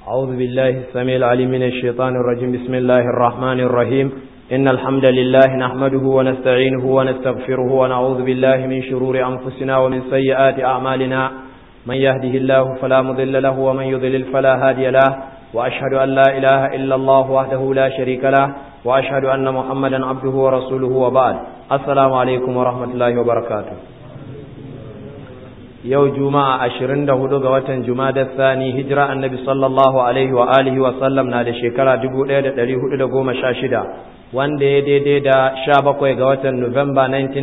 أعوذ بالله السميع العليم من الشيطان الرجيم بسم الله الرحمن الرحيم إن الحمد لله نحمده ونستعينه ونستغفره ونعوذ بالله من شرور أنفسنا ومن سيئات أعمالنا من يهده الله فلا مضل له ومن يضلل فلا هادي له وأشهد أن لا إله إلا الله وحده لا شريك له وأشهد أن محمدا عبده ورسوله وبعد السلام عليكم ورحمة الله وبركاته yau juma'a ashirin da hudu ga watan da sani hijira annabi sallallahu alaihi wa alihi wa sallam na da shekara dubu ɗaya da ɗari hudu da goma sha shida wanda ya daidai da sha bakwai ga watan nuwamba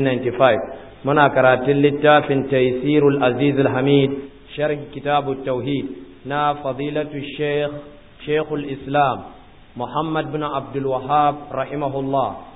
1995 muna karatun littafin taisirul aziz hamid sharh kitabu tauhid na fadilatu sheikh sheikhul islam muhammad bin abdul wahab rahimahullah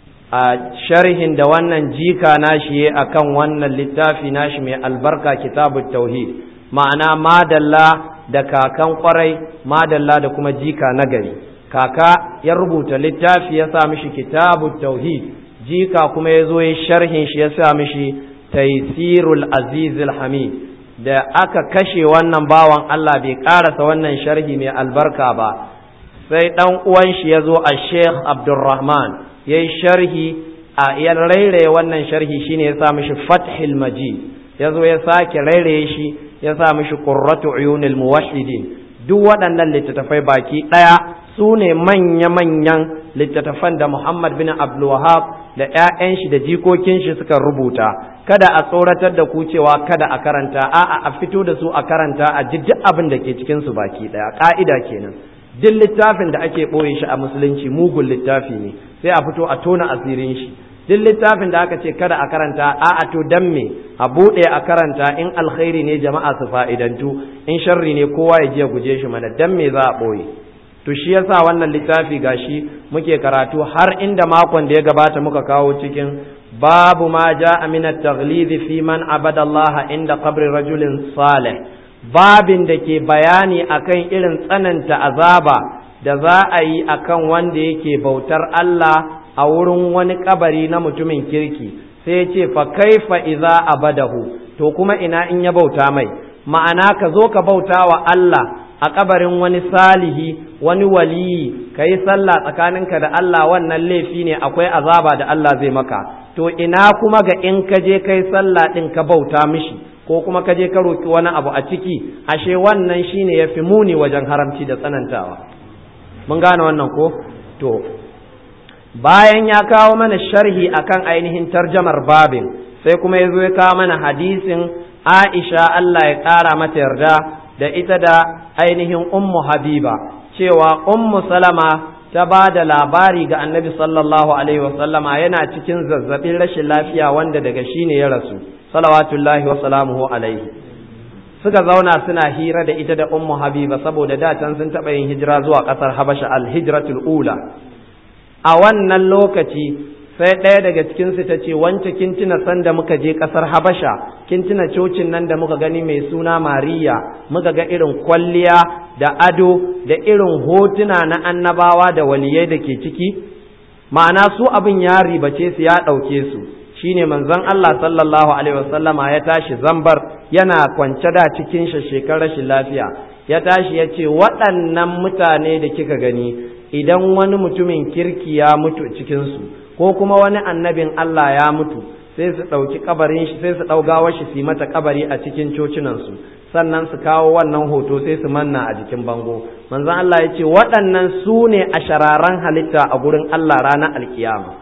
a sharhin da wannan jika nashi a kan wannan littafi nashi mai albarka kitabut tauhid ma'ana madalla da kakan kwarai madalla da kuma jika nagari kaka ya rubuta littafi ya sa mishi kitabut tauhid jika kuma ya zo ya sharhin shi ya sa mishi taisirul azizul hamid da aka kashe wannan bawan Allah bai karasa wannan sharhi mai albarka ba sai dan uwan shi ya zo a sheikh abdulrahman ya yi sharhi a ya rairaye wannan sharhi shine ya sa mishi fathil majid ya zo ya sake rairaye shi ya sa mishi qurratu uyunil muwahhidin duk waɗannan littattafai baki ɗaya su ne manya-manyan littattafan da Muhammad bin Abdul Wahab da ‘ya'yan shi da jikokin shi suka rubuta kada a tsoratar da ku cewa kada a karanta a'a a fito da su a karanta a ji duk abin da ke cikin su baki ɗaya ƙa'ida kenan duk littafin da ake ɓoye shi a musulunci mugun littafi ne sai a fito a tona asirin shi duk littafin da aka ce kada a karanta a a to dan me a buɗe a karanta in alkhairi ne jama'a su fa'idantu in sharri ne kowa ya je guje shi mana dan me za a ɓoye to shi yasa wannan littafi gashi muke karatu har inda makon da ya gabata muka kawo cikin babu ma ja'a min at-taghlid fi man abada Allah inda qabri rajulin salih babin da ke bayani akan irin tsananta azaba da za a yi akan wanda yake bautar Allah a wurin wani kabari na mutumin kirki sai ya ce fa kaifa iza abadahu to kuma ina in ya bauta mai ma'ana ka zo ka bauta wa Allah a kabarin wani salihi wani waliyi ka yi sallah tsakaninka da Allah wannan laifi ne akwai azaba da Allah zai maka to ina kuma ga in ka je kai sallah din ka bauta mishi ko kuma ka je ka roki wani abu a ciki ashe wannan shine yafi muni wajen haramci da tsanantawa mun gane wannan ko to bayan ya kawo mana sharhi akan ainihin tarjamar babin sai kuma ya zo ya kawo mana hadisin Aisha Allah ya ƙara mata yarda da ita da ainihin ummu Habiba cewa ummu Salama ta ba da labari ga annabi sallallahu alaihi wasallama yana cikin zazzabin rashin lafiya wanda daga shi ne ya rasu salawatullahi wa salamuhu alaihi suka zauna suna hira da ita da ummu habiba saboda da can sun taɓa yin hijira zuwa ƙasar habasha al-hijratul ula a wannan lokaci sai ɗaya daga cikin su ta ce wance kin tuna sanda muka je ƙasar habasha kin tuna cocin nan da muka gani mai suna mariya muka ga irin kwalliya da ado da irin hotuna na annabawa da waliyai da ke ciki ma'ana su abin ya ribace su ya ɗauke su shine manzon Allah sallallahu alaihi wasallama ya tashi zambar yana kwance da cikin shekar rashin lafiya ya tashi ya ce waɗannan mutane da kika gani idan wani mutumin kirki ya mutu cikinsu ko kuma wani annabin Allah ya mutu sai su ɗauki kabarin shi sai su ɗaugawa shi su yi mata kabari a cikin cocinansu sannan su kawo wannan hoto sai su manna a jikin bango manzon Allah ya ce waɗannan su ne a shararan halitta a gurin Allah ranar alkiyama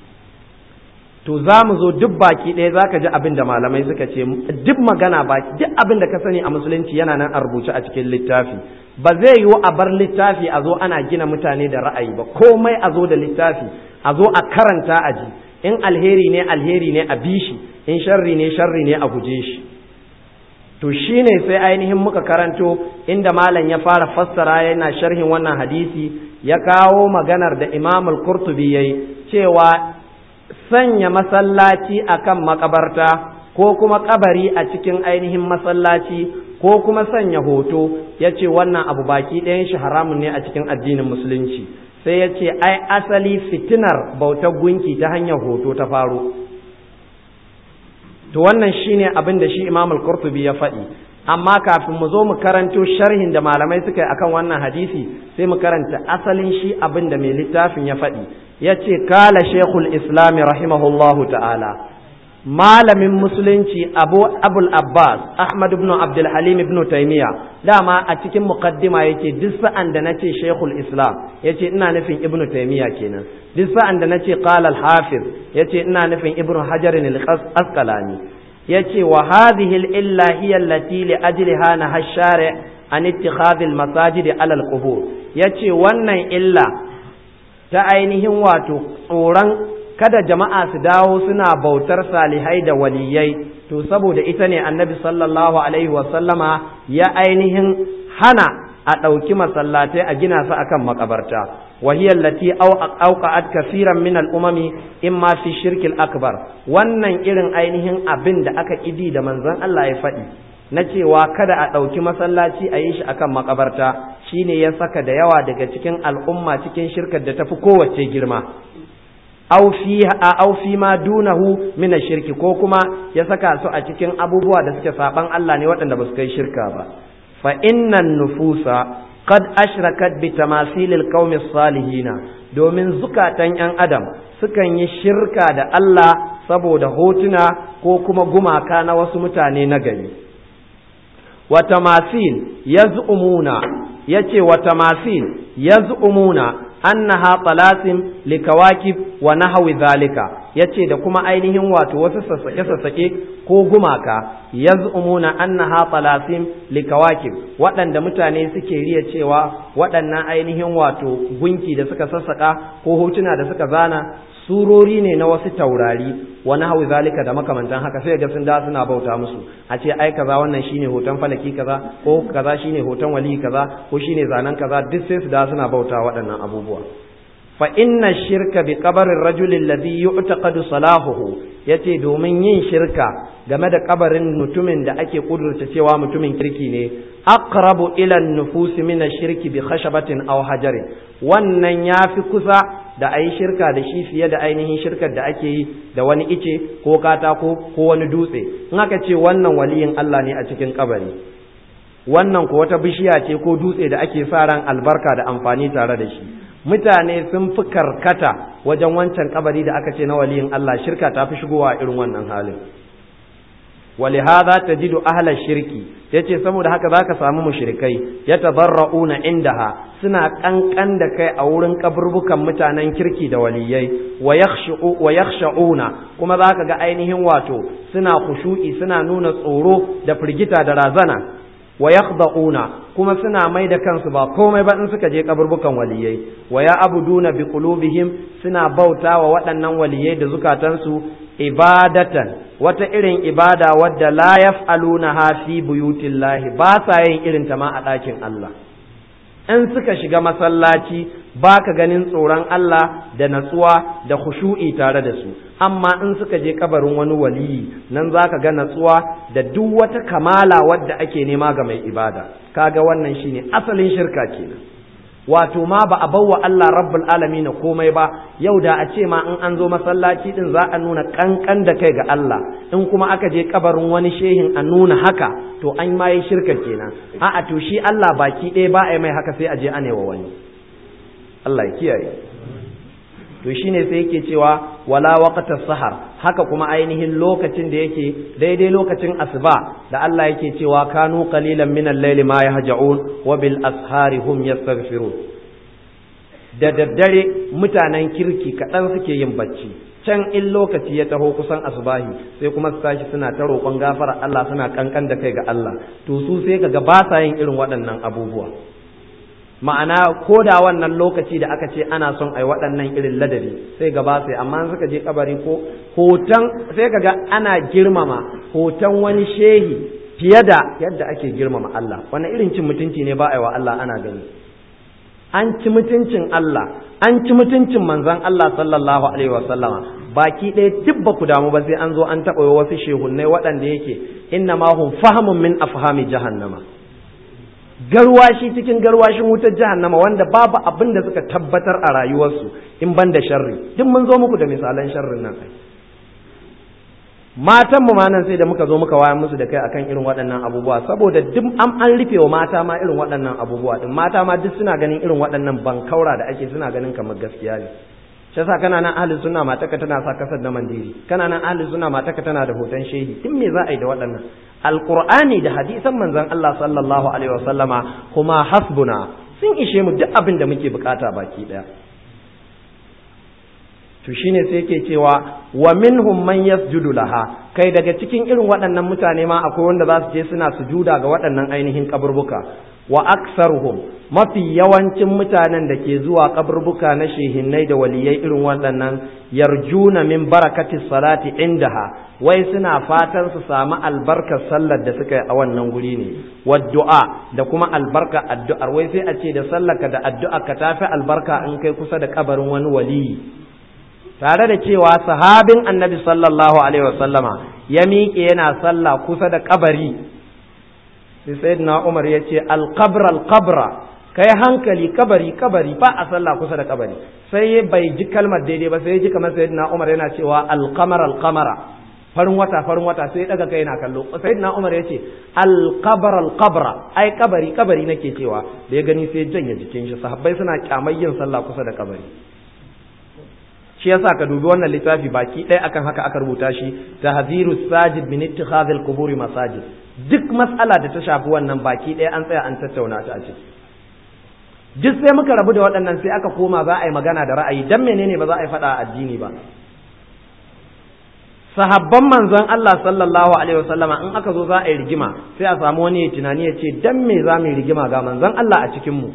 to za mu zo duk baki ɗaya za ka ji abin da malamai suka ce duk magana baki duk abin da ka sani a musulunci yana nan a rubuce a cikin littafi ba zai yiwu a bar littafi a zo ana gina mutane da ra'ayi ba komai a zo da littafi a zo a karanta a ji in alheri ne alheri ne a bi shi in sharri ne sharri ne a guje shi to shine sai ainihin muka karanto inda malam ya fara fassara yana sharhin wannan hadisi ya kawo maganar da imam al-qurtubi yayi cewa sanya masallaci akan makabarta ko kuma kabari a cikin ainihin masallaci ko kuma sanya hoto ya ce wannan abu baki ɗayan shi haramun ne a cikin addinin musulunci sai ya ce ai asali fitinar bautar gunki ta hanyar hoto ta faro to wannan shine abin da shi imam al-qurtubi ya faɗi amma kafin mu zo mu karanto sharhin da malamai suka yi akan wannan hadisi sai mu karanta asalin shi abin da mai littafin ya faɗi ya ce kala shekul islami rahimahullahu ta'ala malamin musulunci abu abul abbas ahmad ibn abdul halim ibn taymiya dama a cikin muqaddima yake duk sa'an da nace shekul islam yace ina nufin ibn taymiya kenan duk sa'an da nace qala al hafiz yace ina nufin ibn hajar al asqalani yace wa hadhihi al illa hiya allati li ajliha naha shari an ittikhadh al masajid ala al qubur yace wannan illa ta ainihin wato tsoron kada jama'a su dawo suna bautar salihai da waliyai to saboda ita ne annabi sallallahu alaihi wasallama ya ainihin hana a ɗauki masallatai a gina su akan makabarta wahiyar lati auqa'at kafiran min al'umami in ma fi shirkil akbar wannan irin ainihin abin da aka idi da manzon Allah ya faɗi na cewa kada a ɗauki masallaci a yi shi akan makabarta shine ya saka da yawa daga cikin al'umma cikin shirkar da tafi kowace girma aw fi aw fi ma dunahu min shirki ko kuma ya saka su a cikin abubuwa da suke saban Allah ne waɗanda ba su kai shirka ba fa innan nufusa qad ashrakat bi tamasilil qaumi salihina domin zukatan yan adam sukan yi shirka da Allah saboda hotuna ko kuma gumaka na wasu mutane na gari wa tamasil yaz'umuna yace wa tamasil yaz'umuna annaha talasim likawakib wa nahwi zalika yace da kuma ainihin wato wasu sassake sassake ko gumaka yaz'umuna annaha talasim likawakib waɗanda mutane suke riya cewa waɗannan ainihin wato gunki da suka sassaka ko hotuna da suka zana surori ne na wasu taurari wa nahwi zalika da makamantan haka sai ga sun da suna bauta musu a ce ai kaza wannan shine hoton falaki kaza ko kaza shine hoton wali kaza ko shine zanen kaza duk sai su da suna bauta waɗannan abubuwa fa inna shirka bi qabarin rajulin alladhi yu'taqadu salahuhu yace domin yin shirka game da kabarin mutumin da ake kudurta cewa mutumin kirki ne aqrabu ila an-nufus min ash-shirki bi khashabatin aw hajarin wannan yafi kusa da ayi shirka da shi fiye da ainihin shirkar da ake yi da wani ice ko katako ko wani dutse in aka ce wannan waliyin Allah ne a cikin kabari wannan ko wata bishiya ce ko dutse da ake sa ran albarka da amfani tare da shi mutane sun fi karkata wajen wancan kabari da aka ce na waliyin Allah shirka ta fi shigowa irin wannan halin ولهذا تجد أهل الشرك yace saboda haka zaka samu mushrikai yatadarrauna indaha suna kankan da kai a wurin kaburbukan mutanen kirki da waliyai wa yakhshu wa yakhshauna kuma zaka ga ainihin wato suna khushu'i suna nuna tsoro da firgita da razana wa yakhda'una kuma suna mai da kansu ba komai ba in suka je kaburbukan waliyai wa ya abuduna bi qulubihim suna bautawa waɗannan waliyai da zukatansu ibadatan wata irin ibada wadda la yaf'aluna fi buyutillahi ba sa yin irin ta ma a ɗakin Allah in suka shiga masallaci ba ka ganin tsoron Allah da natsuwa da khushu'i tare da su amma in suka je kabarin wani waliyi nan za ka ga natsuwa da duk wata kamala wadda ake nema ga mai ibada kaga wannan shine asalin shirka kenan wato ma ba a bawa Allah rabbul alamin komai ba yau da a ce ma in an zo masallaci din za a nuna kankan da kai ga Allah in kuma aka je kabarin wani shehin a nuna haka to an ma yi shirka kenan a'a to shi Allah baki ɗaya ba a yi mai haka sai a je a wa wani Allah ya kiyaye to shine sai yake cewa wala waqta sahar haka kuma ainihin lokacin da yake daidai lokacin asuba da Allah yake cewa kanu qalilan min al-layli ma yahja'un wa bil ashari hum yastaghfirun da daddare mutanen kirki kaɗan suke yin bacci can in lokaci ya taho kusan asubahi sai kuma su tashi suna ta roƙon gafara Allah suna kankan da kai ga Allah to su sai kaga ba sa yin irin waɗannan abubuwa ma'ana ko da wannan lokaci da aka ce ana son ai waɗannan irin ladabi sai gaba sai amma suka je kabari ko hoton sai kaga ana girmama hoton wani shehi fiye da yadda ake girmama Allah wannan irin cin mutunci ne ba a wa Allah ana gani an ci mutuncin Allah an ci mutuncin manzon Allah sallallahu alaihi wasallama baki ɗaya duk ba ku damu ba sai an zo an taɓa wasu shehunnai waɗanda yake inna ma hum fahamun min afhami jahannama garwashi cikin garwashin wutar jahannama wanda babu abin da suka tabbatar a rayuwarsu in ban da sharri duk mun zo muku da misalan sharrin nan ai matan mu ma nan sai da muka zo muka wayar musu da kai akan irin waɗannan abubuwa saboda duk an an rufe wa mata ma irin waɗannan abubuwa din mata ma duk suna ganin irin waɗannan bankaura da ake suna ganin kamar gaskiya ne shi yasa kana nan ahli sunna mataka tana sa kasar da mandiri kana nan ahli sunna mataka tana da hoton shehi din me za a yi da waɗannan alqur'ani da hadisan manzon Allah sallallahu alaihi wasallama kuma hasbuna sun ishe mu duk abin da muke bukata baki daya to shine sai yake cewa wa minhum man yasjudu laha kai daga cikin irin waɗannan mutane ma akwai wanda za su je suna sujuda ga waɗannan ainihin kaburbuka wa aksaruhum mafi yawancin mutanen da ke zuwa kaburbuka na shehinnai da waliyai irin waɗannan yarjuna min barakati salati indaha wai suna fatan su samu albarkar sallar da suka yi a wannan guri ne waddu'a da kuma albarka addu'ar wai sai a ce da sallarka da addu'a ka tafi albarka in kai kusa da kabarin wani waliyi tare da cewa sahabin annabi sallallahu alaihi wasallama ya miƙe yana sallah kusa da kabari sai sayyidina umar ya ce alqabra alqabra kai hankali kabari kabari ba a sallah kusa da kabari sai bai ji kalmar daidai ba sai ya ji kamar sayyidina umar yana cewa alqamara alqamara farin wata farin wata sai daga kai yana kallo sayyidina umar ya ce alqabra alqabra ai kabari kabari nake cewa da ya gani sai janye jikin shi sahabbai suna kyamar yin sallah kusa da kabari shi yasa ka dubi wannan littafi baki ɗaya akan haka aka rubuta shi tahziru sajid min ittikhadhil quburi masajid duk matsala da ta shafi wannan baki ɗaya an tsaya an tattauna ta a ciki duk sai muka rabu da waɗannan sai aka koma za a yi magana da ra'ayi dan menene ba za a yi faɗa addini ba sahabban manzon Allah sallallahu alaihi wasallama in aka zo za a yi rigima sai a samu wani tunani ya ce dan me za mu yi rigima ga manzon Allah a cikin mu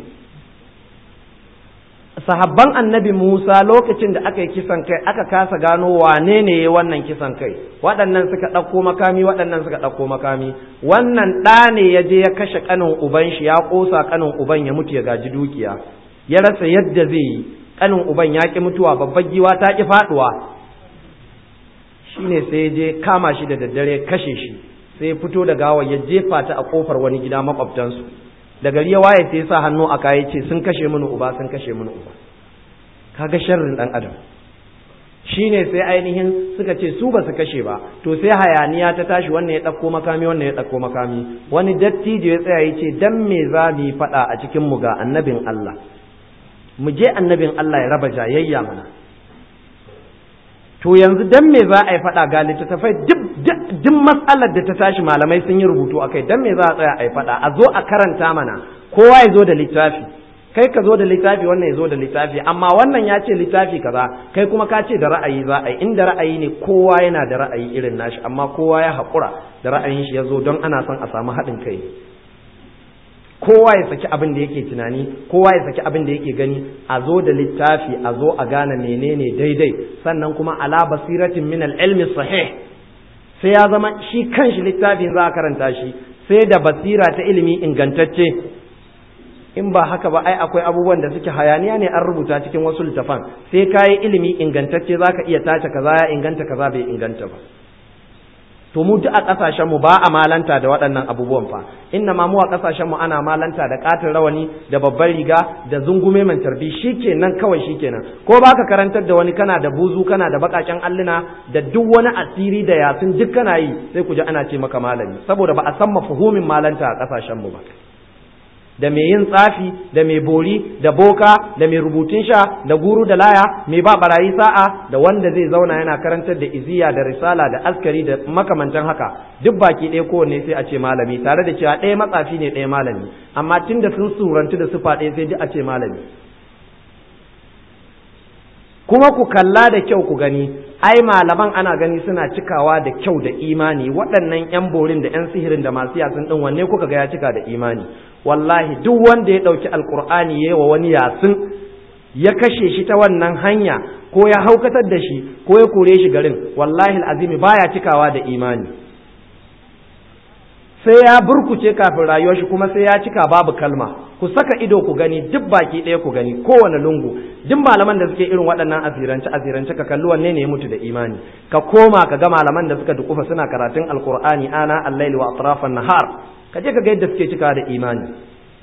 sahabban annabi Musa lokacin da aka yi kisan kai aka kasa gano wane ne ya wannan kisan kai waɗannan suka ɗauko makami waɗannan suka ɗauko makami wannan ɗa ne ya je ya kashe ƙanin uban shi ya ƙosa ƙanin uban ya mutu ya gaji dukiya ya rasa yadda zai yi ƙanin uban ya ƙi mutuwa babbar giwa ta ƙi faɗuwa shine sai ya je kama shi da daddare kashe shi sai ya fito da gawa ya jefa ta a ƙofar wani gida maƙwabtansu da gari ya waye sai sa hannu a kaya ce sun kashe mini uba sun kashe mini uba kaga sharrin dan adam shine sai ainihin suka ce su ba su kashe ba to sai hayaniya ta tashi wannan ya ɗauko makami wannan ya ɗauko makami wani dattijo ya tsaya ya ce dan me za mu yi faɗa a cikin mu ga annabin Allah mu je annabin Allah ya raba jayayya mana to yanzu dan me za a yi faɗa ga littattafai duk duk matsalar da ta tashi malamai sun yi rubutu akai dan me za a tsaya a yi faɗa a zo a karanta mana kowa ya zo da littafi kai ka zo da littafi wannan ya zo da littafi amma wannan ya ce littafi kaza kai kuma ka ce da ra'ayi za a yi inda ra'ayi ne kowa yana da ra'ayi irin nashi amma kowa ya haƙura da ra'ayin shi ya zo don ana son a samu haɗin kai kowa ya saki abin da yake tunani kowa ya saki abin da yake gani a zo da littafi a zo a gane menene daidai sannan kuma ala basiratin min al-ilmi sahih sai ya zama shi kanshi littafin za a karanta shi sai da basira ta ilimi ingantacce in ba haka ba ai akwai abubuwan da suke hayaniya ne an rubuta cikin wasu littafan sai ka yi ilimi ingantacce za ka iya tace kaza ya inganta kaza bai inganta ba to mu duk a kasashen mu ba a malanta da waɗannan abubuwan fa inna ma mu a kasashen mu ana malanta da katin rawani da babban riga da zungume man tarbi shikenan kawai shikenan ko baka karantar da wani kana da buzu kana da bakaken alluna da duk wani asiri da yasin duk kana yi sai ku ji ana ce maka malami saboda ba a san mafuhumin malanta a kasashen mu ba da mai yin tsafi da mai bori da boka da mai rubutun sha da guru da laya mai ba barayi sa'a da wanda zai zauna yana karantar da iziya da risala da askari da makamantan haka duk baki ɗaya kowanne sai a ce malami tare da cewa ɗaya matsafi ne ɗaya malami amma tun da sun surantu da sufa ɗaya sai duk a ce malami kuma ku kalla da kyau ku gani ai malaman ana gani suna cikawa da kyau da imani waɗannan 'yan borin da 'yan sihirin da masu yasin ɗin wanne kuka ga ya cika da imani wallahi duk wanda ya ɗauki alkur'ani ya yi wa wani yasin ya kashe shi ta wannan hanya ko ya haukatar da shi ko ya kore shi garin wallahi azimi baya cikawa da imani sai ya burkuce kafin rayuwar shi kuma sai ya cika babu kalma ku saka ido ku gani duk baki ɗaya ku gani kowane lungu duk malaman da suke irin waɗannan asirance asirance ka kalli wanne ne ya mutu da imani ka koma ka ga malaman da suka dukufa suna karatun alkur'ani ana al-laili wa atrafan nahar ka je ka ga yadda suke cika da imani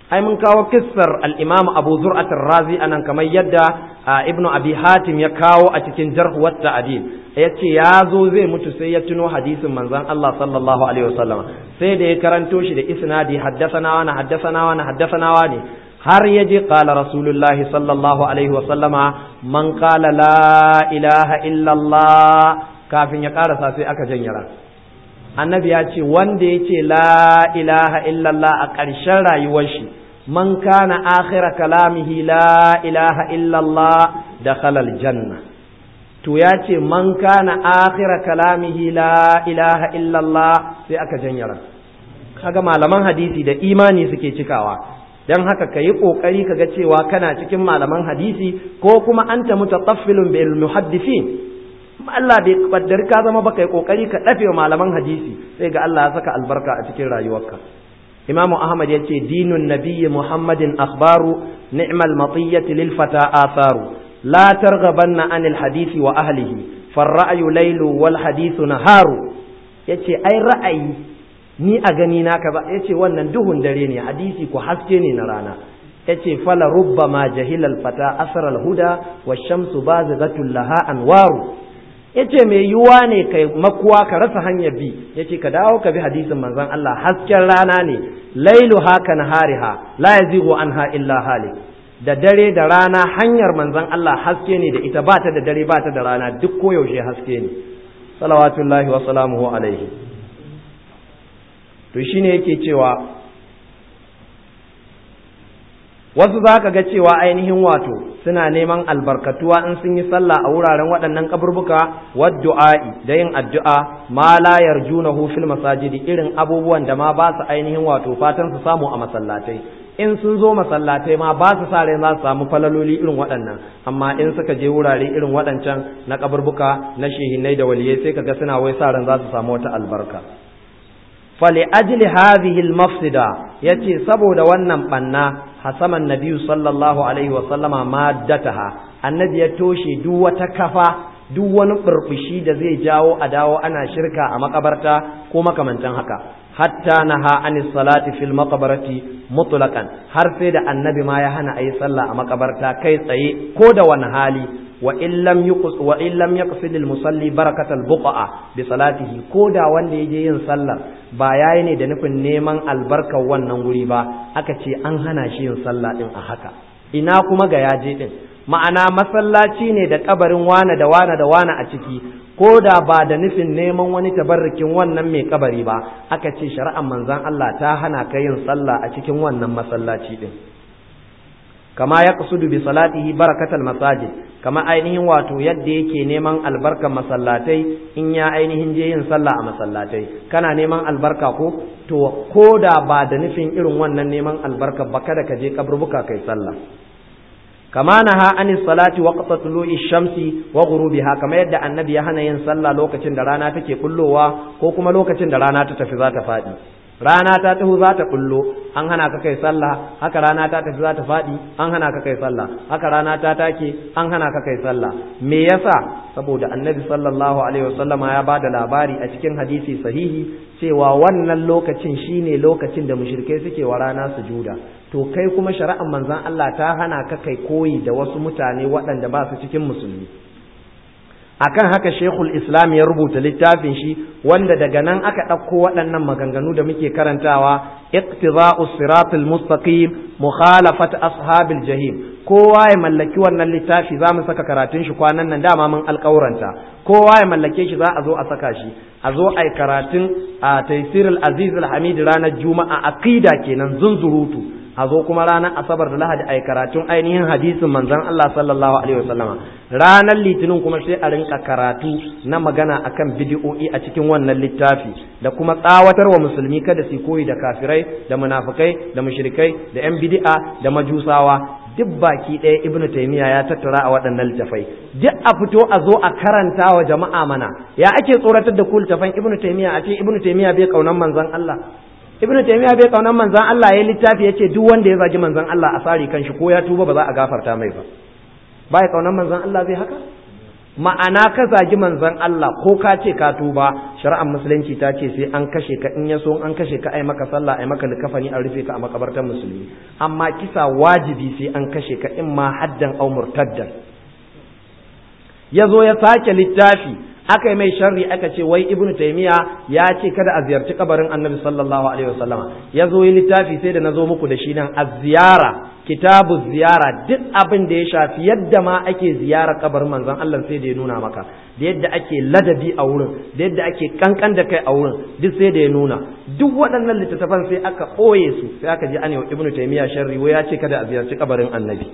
ai mun kawo kissar al-Imam Abu Zur'at ar-Razi anan kamar yadda Ibn Abi Hatim ya kawo a cikin Jarh wa Ta'dil yace ya zo zai mutu sai ya tuno hadisin manzon Allah sallallahu alaihi wasallam sai da ya karanto shi da isnadi haddathana wa haddathana wa haddathana wa ne har ya je qala rasulullahi sallallahu alaihi wasallama man qala la ilaha illallah kafin ya karasa sai aka janyara annabi ya ce wanda ya ce la ilaha illallah a ƙarshen rayuwar shi man kana akhira kalamihi la ilaha illallah da khalal janna to ya ce man kana akhira kalamihi la ilaha illallah sai aka janyara kaga malaman hadisi da imani suke cikawa dan haka ka yi ƙoƙari ka ga cewa kana cikin malaman hadisi ko kuma anta mutataffilun bil muhaddisin Allah bai kaddari ka zama baka yi kokari ka dafe malaman hadisi sai ga Allah ya saka albarka a cikin rayuwarka Imam Ahmad ya ce dinun nabiyyi Muhammadin akhbaru ni'mal matiyyati lil fata atharu la targhabanna anil hadisi wa ahlihi farra'yu laylu wal hadithu naharu yace ai ra'ayi ni a gani na kaza yace wannan duhun dare ne hadisi ko haske ne na rana yace fala rubbama jahilal fata asral huda wash-shamsu bazighatul laha anwaru yace mai yiwuwa ne kai makuwa ka rasa hanyar bi yace ka dawo ka bi hadisin manzon Allah hasken rana ne lailu haka nahariha la yazighu anha illa halik da dare da rana hanyar manzon Allah haske ne da ita ba ta da dare ba ta da rana duk koyaushe haske ne salawatullahi wa salamuhu alaihi to shine yake cewa wasu za ka ga cewa ainihin wato suna neman albarkatuwa in sun yi sallah a wuraren waɗannan kaburbuka waddu'a'i da yin addu'a ma la yarjunahu fil masajidi irin abubuwan da ma ba su ainihin wato fatan su samu a masallatai in sun zo masallatai ma ba su sa rai za su samu falaloli irin waɗannan amma in suka je wurare irin waɗancan na kaburbuka na shehinai da waliyai sai kaga suna wai sa ran za su samu wata albarka fali ajli hadhihi al-mafsida yace saboda wannan banna hasama nabiyu sallallahu alaihi wa sallama maddataha annabi ya toshe duk wata kafa duk wani burbushi da zai jawo a dawo ana shirka a makabarta ko makamantan haka hatta naha anis salati fil maqbarati mutlaqan har sai da annabi ma ya hana ayi sallah a makabarta kai tsaye ko da wani hali wa in lam yuqs wa in lam yaqsid al musalli barakatal buqa bi salatihi ko da wanda yaje yin sallar ba yayi ne da nufin neman albarkar wannan guri ba aka ce an hana shi yin sallah din a haka ina kuma ga yaje din ma'ana masallaci ne da kabarin wane da wane da wane a ciki ko da ba da nufin neman wani tabarrukin wannan mai kabari ba aka ce shari'ar manzon Allah ta hana ka yin sallah a cikin wannan masallaci din kama ya kasudu bi salatihi barakatal masajid kama ainihin wato yadda yake neman albarkar masallatai in ya ainihin je yin sallah a masallatai kana neman albarka ko to ko da ba da nufin irin wannan neman albarka ba kada ka je kaburbuka kai sallah kama naha anis salati waqta tulu'i shamsi wa ghurubiha kama yadda annabi ya hana yin sallah lokacin da rana take kullowa ko kuma lokacin da rana ta tafi za ta faɗi rana ta taho za ta kullo an hana ka kai sallah haka rana ta tafi za ta faɗi an hana ka kai sallah haka rana ta take an hana ka kai sallah me yasa saboda annabi sallallahu alaihi wasallama ya bada labari a cikin hadisi sahihi cewa wannan lokacin shine lokacin da mushrikai suke wa rana sujuda to kai kuma shari'ar manzon Allah ta hana ka kai koyi da wasu mutane waɗanda ba su cikin musulmi akan haka shekul islam ya rubuta littafin shi wanda daga nan aka ɗauko waɗannan maganganu da muke karantawa iqtida'us siratul mustaqim mukhalafat ashabil jahim kowa ya mallaki wannan littafi za mu saka karatun shi kwanan nan dama mun alƙauranta kowa ya mallake shi za a zo a saka shi a zo a yi karatun a taisirul aziz al-hamid ranar juma'a aqida kenan zunzurutu a zo kuma ranar asabar da lahadi a yi karatun ainihin hadisin manzon Allah sallallahu alaihi wasallama ranar litinin kuma sai a rinka karatu na magana akan bidi'o'i a cikin wannan littafi da kuma tsawatar wa musulmi kada su koyi da kafirai da munafikai da mushrikai da yan bid'a da majusawa duk baki ɗaya ibnu taymiya ya tattara a waɗannan littafai duk a fito a zo a karanta wa jama'a mana ya ake tsoratar da ku littafan ibnu taymiya a ce ibnu taymiya bai kaunan manzon Allah ibnu taymiya bai kaunan manzon Allah ya littafi yace duk wanda ya zagi manzon Allah a sari kanshi ko ya tuba ba za a gafarta mai ba bai kaunan manzon Allah zai haka ma'ana ka zagi manzon Allah ko ka ce ka tuba shari'ar musulunci ta ce sai an kashe ka in ya so an kashe ka ai maka sallah ai maka likafani a rufe ka a makabartar musulmi amma kisa wajibi sai an kashe ka in ma haddan au murtaddan ya zo ya sake littafi aka yi mai sharri aka ce wai ibnu taymiya ya ce kada a ziyarci kabarin annabi sallallahu alaihi wasallama ya zo yi littafi sai da na zo muku da shi nan az-ziyara kitabu ziyara duk abin da ya shafi yadda ma ake ziyara kabarin manzon Allah sai da ya nuna maka da yadda ake ladabi a wurin da yadda ake kankan da kai a wurin duk sai da ya nuna duk waɗannan littattafan sai aka ɓoye su sai aka je ana ibnu taymiya sharri wai ya ce kada a ziyarci kabarin annabi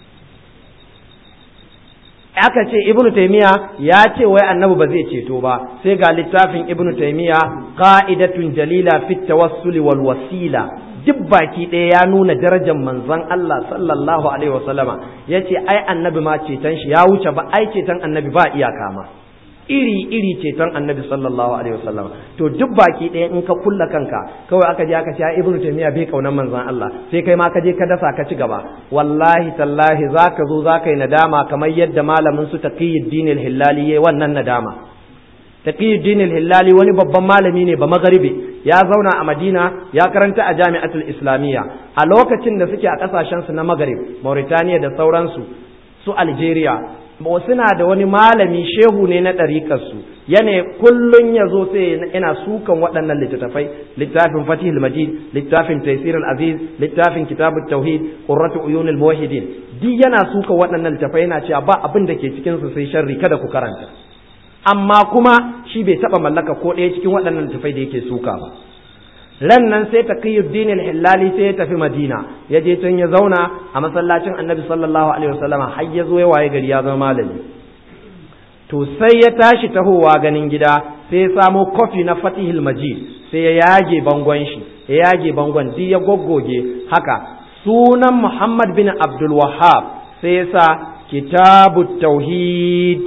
aka ce ibnu taymiya ya ce wai annabi ba zai ceto ba sai ga littafin ibnu taymiya qa'idatun jalila fit tawassul wal wasila duk baki ɗaya ya nuna darajar manzon Allah sallallahu alaihi wasallama yace ai annabi ma ceton shi ya wuce ba ai ceton annabi ba iyaka ma iri iri ceton annabi sallallahu alaihi wasallam to duk baki ɗaya in ka kulla kanka kawai aka je aka ce ai ibnu taymiya bai kaunar manzon Allah sai kai ma ka je ka dasa ka ci gaba wallahi tallahi zaka zo zaka yi nadama kamar yadda malamin su taqiyuddin al-hillali yayi wannan nadama taqiyuddin al-hillali wani babban malami ne ba magharibi ya zauna a Madina ya karanta a Jami'atul Islamiyya a lokacin da suke a kasashen su na Maghrib Mauritania da sauransu su Algeria ba suna da wani malami shehu ne na ɗariƙarsu yana kullum ya zo sai yana sukan waɗannan littattafai littafin fatihul majid littafin taisir aziz littafin kitabut tauhid qurratu uyunil muwahhidin duk yana sukan waɗannan littattafai yana cewa ba abin da ke cikin su sai sharri kada ku karanta amma kuma shi bai taɓa mallaka ko ɗaya cikin waɗannan littattafai da yake suka ba ran nan sai taqiyuddin al-hillali sai ya tafi madina ya je can ya zauna a masallacin annabi sallallahu alaihi wasallama har ya zo ya waye gari ya zama malami to sai ya tashi tahowa ganin gida sai ya samo kofi na fatihul majid sai ya yage bangon shi ya yage bangon duk ya goggoge haka sunan muhammad bin abdul wahhab sai ya sa kitabut tauhid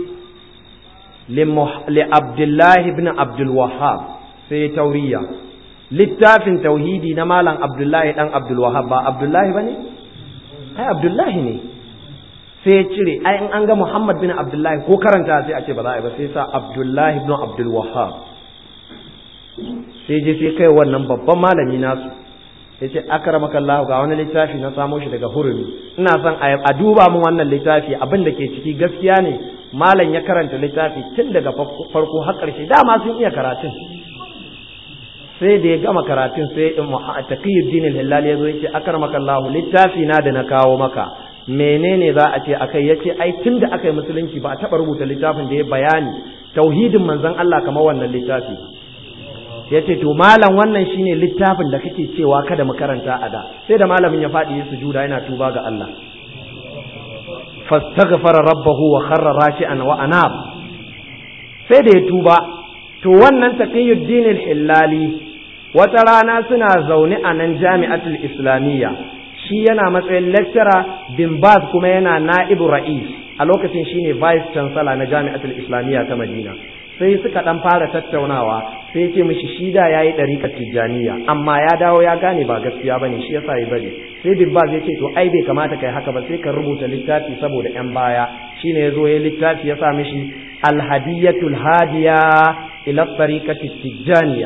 li abdullahi bin abdul wahhab sai ya tauriya littafin tauhidi na malam abdullahi dan abdulwahab ba abdullahi ba ne ai abdullahi ne sai ya cire ai in an ga muhammad bin abdullahi ko karanta sai a ce ba za a yi ba sai sa abdullahi bin abdulwahab sai je sai kai wannan babban malami nasu ya ce akramaka Allah ga wani littafi na samo shi daga hurumi ina son a duba min wannan littafi abin da ke ciki gaskiya ne malam ya karanta littafi tun daga farko har ƙarshe dama sun iya karatun sai da ya gama karatun sai taqiyuddin al-hilal yazo yace akramaka Allah littafi na da na kawo maka menene za a ce akai yace ai tunda aka yi musulunci ba a taba rubuta littafin da ya bayani tauhidin manzon Allah kamar wannan littafi yace to malam wannan shine littafin da kake cewa kada mu karanta a da sai da malamin ya faɗi ya sujuda yana tuba ga Allah fastaghfara rabbahu wa kharra rashi'an wa anab sai da ya tuba to wannan taqiyuddin al-hillali wata rana suna zaune a nan jami'atul islamiyya shi yana matsayin lecturer bin baz kuma yana na'ibu ra'is a lokacin shine vice chancellor na jami'atul islamiyya ta madina sai suka dan fara tattaunawa sai ce mishi shi da yayi dariƙar tijjaniya amma ya dawo ya gane ba gaskiya bane shi yasa ya bari sai bin baz ya ce to ai bai kamata kai haka ba sai ka rubuta littafi saboda yan baya shine yazo ya littafi ya sa mishi alhadiyatul hadiya ila tariqati tijjaniya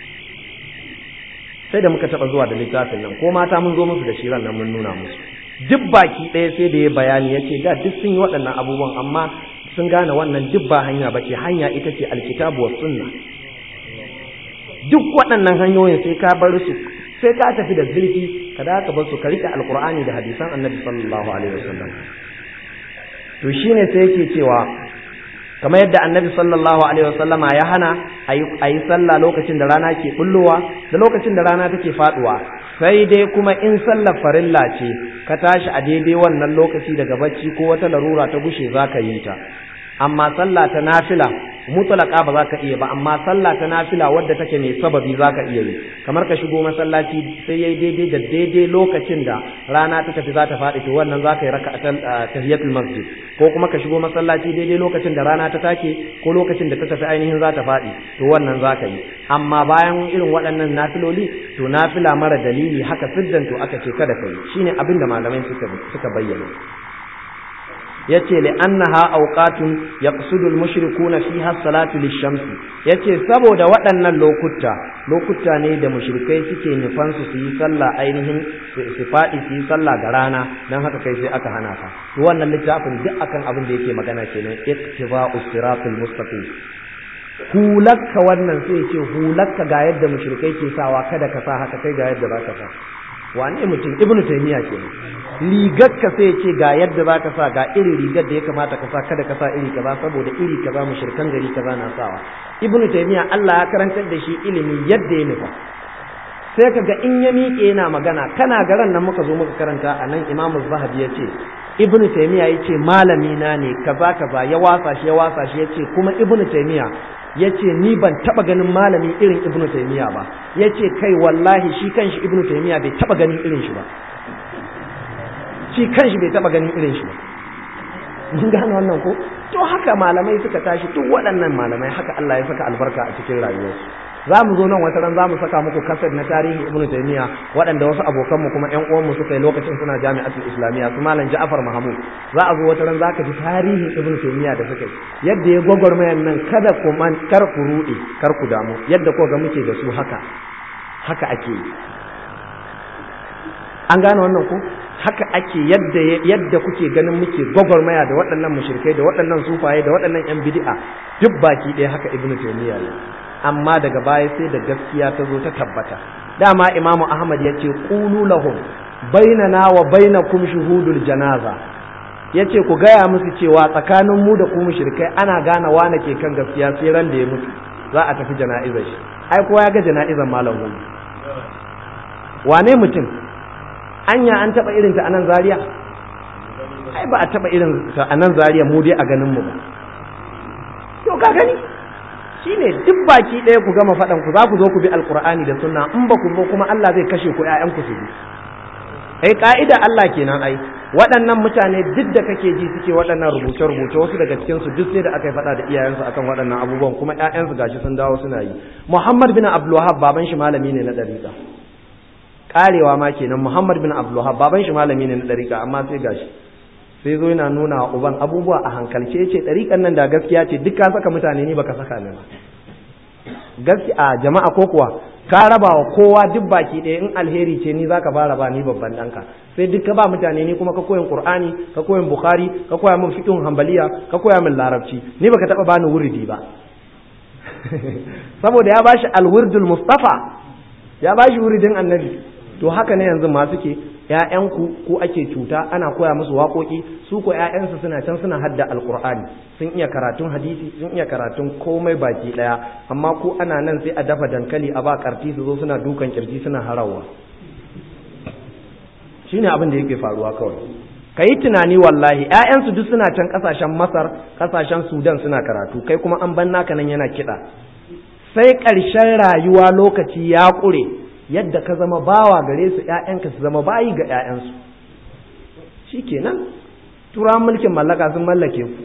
sai da muka taba zuwa da littafin nan ko mata mun zo musu da shiran nan mun nuna musu duk baki ɗaya sai da ya bayani ya ce da duk sun yi waɗannan abubuwan amma sun gane wannan duk ba hanya ba ce hanya ita ce alkitabu wa sunna duk waɗannan hanyoyin sai ka bar su sai ka tafi da zurfi ka da ka bar su ka rike alqur'ani da hadisan annabi sallallahu alaihi wasallam to shine sai yake cewa kamar yadda annabi sallallahu alaihi wasallama ya hana a yi sallah lokacin da rana ke bullowa da lokacin da rana take faduwa sai dai kuma in sallar farilla ce ka tashi a daidai wannan lokaci daga bacci ko wata larura ta gushe za ka yi ta amma sallah ta nafila mutlaka ba za ka iya ba amma sallah ta nafila wadda take mai sababi za ka iya yi kamar ka shigo masallaci sai yayi daidai da daidai lokacin da rana ta tafi za ta faɗi to wannan za ka yi raka'atan tahiyatul masjid ko kuma ka shigo masallaci daidai lokacin da rana ta take ko lokacin da ta tafi ainihin za ta faɗi to wannan za ka yi amma bayan irin waɗannan nafiloli to nafila mara dalili haka siddan to aka ce kada ka yi shine abin da malamai suka suka bayyana yace li annaha awqatun yaqsudu al-mushrikuna fiha salatu lish-shamsi yace saboda waɗannan lokuta lokuta ne da mushrikai suke nufan su su yi sallah ainihin su faɗi su yi sallah ga rana dan haka kai sai aka hana ka to wannan littafin duk akan abin da yake magana kenan ittiba'us siratul mustaqim hulakka wannan sai ce hulakka ga yadda mushrikai ke sawa kada ka sa haka kai ga yadda za ka sa wane mutum ibnu taymiya ke rigarka sai ce ga yadda za ka sa ga irin rigar da ya kamata ka sa kada ka sa iri kaza saboda iri kaza mushrikan gari kaza na sawa ibnu taymiya Allah ya karantar da shi ilimi yadda ya nufa sai kaga in ya miƙe yana magana kana garan nan muka zo muka karanta a nan imamu zahabi ya ce ibn taymiya ya ce malami na ne kaza kaza ya wasa shi ya wasa shi ya ce kuma ibn taymiya ya ce ni ban taba ganin malami irin ibn taymiya ba ya ce kai wallahi shi kanshi ibn taymiya bai taba ganin irin shi ba shi kanshi bai taba ganin irin shi ba mun gane wannan ko to haka malamai suka tashi duk waɗannan malamai haka Allah ya saka albarka a cikin rayuwarsu za mu zo nan wata ran za mu saka muku kasar na tarihi ibnu taymiya waɗanda wasu abokanmu kuma ƴan uwanmu suka yi lokacin suna jami'atul islamiyya su malam ja'far mahmud za a zo wata ran za ka ji tarihin ibnu taymiya da suka yi yadda ya gwagwarmayan nan kada ku man kar ku ruɗe kar ku damu yadda ko ga muke da su haka haka ake yi an gane wannan ko haka ake yadda yadda kuke ganin muke gwagwarmaya da waɗannan mushrikai da waɗannan sufaye da waɗannan yan bid'a duk baki ɗaya haka ibnu taymiya ne amma daga baya sai da gaskiya ta zo ta tabbata dama imamu ahmad ya ce ƙulu lahum bainana wa bainakum shuhudul janaza ya ce ku gaya musu cewa tsakanin mu da ku mushrikai ana gane wane ke kan gaskiya sai ran da ya mutu za a tafi jana'izar shi ai kowa ya ga jana'izar malam hudu wane mutum anya an taba irin ta anan zaria ai ba a taba irin ta anan zaria mu dai a ganin mu ba to ka gani shine duk baki ɗaya ku gama faɗan ku za ku zo ku bi alkur'ani da sunna in ba ku zo kuma Allah zai kashe ku ƴaƴan ku su bi ai ka'ida Allah kenan ai waɗannan mutane duk da kake ji suke waɗannan rubuce rubuce wasu daga cikin su duk sai da aka yi faɗa da iyayensu akan waɗannan abubuwan kuma ƴaƴansu gashi sun dawo suna yi Muhammad bin Abdul Wahhab baban shi malami ne na dariƙa karewa ma kenan Muhammad bin Abdul Wahhab baban shi malami ne na dariƙa amma sai gashi sai zo yana nuna wa uban abubuwa a hankalce ce ɗariƙan nan da gaskiya ce duk ka saka mutane ni baka saka ni ba gaskiya jama'a ko kuwa ka raba wa kowa duk baki ɗaya in alheri ce ni zaka fara ba ni babban ɗanka sai duk ka ba mutane ni kuma ka koyin qur'ani ka koyin bukhari ka koya min fiqhun hanbaliya ka koya min larabci ni baka taba bani wuridi ba saboda ya bashi alwirdul mustafa ya bashi wuridin annabi to haka ne yanzu ma suke ‘ya'yanku ko ake cuta ana koya musu waƙoƙi su ko ‘ya'yansu suna can suna hadda alƙur'ani sun iya karatun hadisi sun iya karatun komai baki ɗaya amma ko ana nan sai a dafa dankali a ba ƙarti su zo suna dukan kirji suna harawa shine abin da yake faruwa kawai ka yi tunani wallahi ‘ya'yansu duk suna can ƙasashen masar ƙasashen sudan suna karatu kai kuma an ban naka nan yana kiɗa sai ƙarshen rayuwa lokaci ya ƙure yadda ka zama bawa gare su ‘ya'yanka su zama bayi ga ‘ya'yansu shi kenan turawan mulkin mallaka sun mallake ku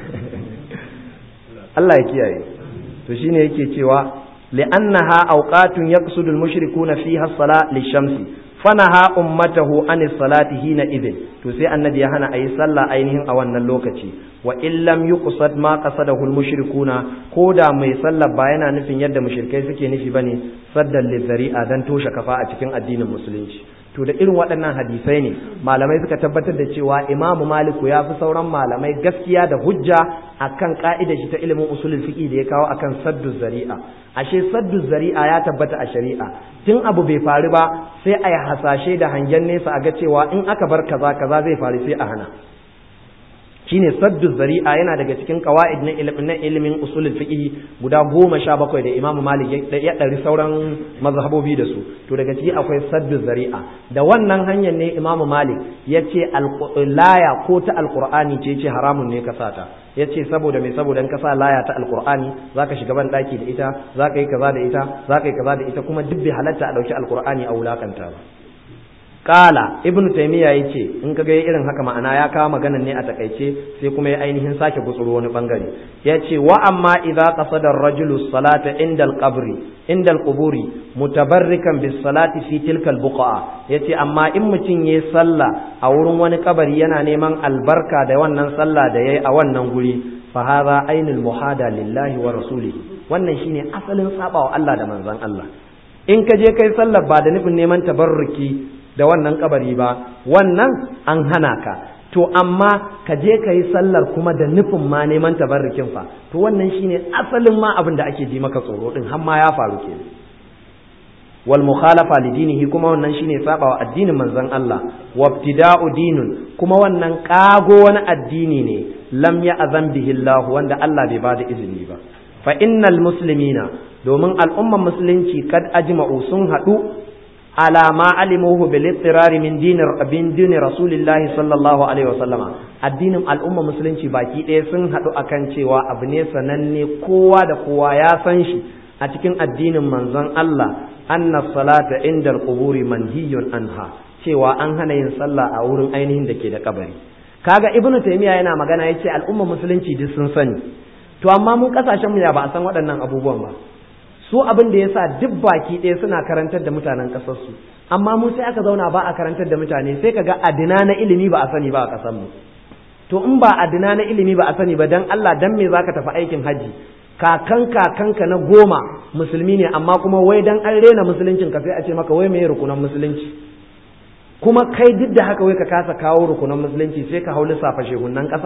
Allah ya kiyaye to shine yake cewa li'annaha awqatun yaqsudu al-mushrikuna fiha as-sala lish-shamsi fanaha ummatahu an salati hina idin to sai annabi ya hana ayi sallah ainihin a wannan lokaci wa in lam yuqsad ma qasadahu al-mushrikuna koda mai sallah ba yana nufin yadda mushrikai suke nufi bane saddan lizari'a dan toshe kafa a cikin addinin musulunci to da irin waɗannan hadisai ne malamai suka tabbatar da cewa imamu maliku ya fi sauran malamai gaskiya da hujja akan ka'idar shi ta ilimin usulul fiqi da ya kawo akan saddu zari'a ashe saddu zari'a ya tabbata a shari'a tun abu bai faru ba sai a yi hasashe da hangen nesa a ga cewa in aka bar kaza kaza zai faru sai a hana shine saddu zari'a yana daga cikin qawaid na ilimin na ilimin usulul fiqh guda goma sha bakwai da Imam Malik ya ɗari sauran mazhabobi da su to daga ciki akwai saddu zari'a da wannan hanyar ne Imam Malik ya ce laya ko ta alqur'ani ce ce haramun ne ka sata ya ce saboda mai saboda in ka sa laya ta alqur'ani zaka shiga ban daki da ita zaka yi kaza da ita zaka yi kaza da ita kuma duk bai halatta a dauki alqur'ani a wulakanta ba Kala Ibn Taymiya yace in ka ga irin haka ma'ana ya kawo maganan ne a takaice sai kuma ya ainihin sake gutsuro wani bangare yace wa amma idza qasada ar-rajulu salata inda al-qabri inda al-quburi mutabarrikan bis salati fi tilka al-buqa yace amma in mutum yayi sallah a wurin wani kabari yana neman albarka da wannan sallah da yayi a wannan guri fa hadha ainul muhada lillahi wa rasulihi wannan shine asalin sabawa Allah da manzon Allah in ka je kai sallar ba da nufin neman tabarruki da wannan kabari ba wannan an hana ka to amma ka je ka yi sallar kuma da nufin ma neman tabarrukin fa to wannan shine asalin ma abin da ake ji maka tsoro din har ma ya faru ke wal mukhalafa li dinihi kuma wannan shine saba wa addinin manzon Allah wabtida'u dinun kuma wannan kago wani addini ne lam ya azan bihi Allah wanda Allah bai bada izini ba fa innal muslimina domin al'umman musulunci kad ajma'u sun haɗu ala ma alimuhu bil ittirari min dinir bin dini rasulillahi sallallahu alaihi wasallama addinin al'umma musulunci baki ɗaya sun haɗu akan cewa abu ne sananne kowa da kowa ya san shi a cikin addinin manzon Allah anna salata inda al-quburi manhiyun anha cewa an hana yin sallah a wurin ainihin da ke da kabari kaga ibnu taymiya yana magana yace al'umma musulunci duk sun sani to amma mun kasashen mu ya ba a san waɗannan abubuwan ba su abin da yasa duk baki ɗaya suna karantar da mutanen ƙasar su amma mu sai aka zauna ba a karantar da mutane sai kaga adina na ilimi ba a sani ba a ƙasar mu to in ba adina na ilimi ba a sani ba dan Allah dan me zaka tafi aikin haji kakan kakanka na goma musulmi ne amma kuma wai dan an rena musuluncin ka sai a ce maka wai meye rukunan musulunci kuma kai duk da haka wai ka kasa kawo rukunan musulunci sai ka hau lissafa shehunan ƙasa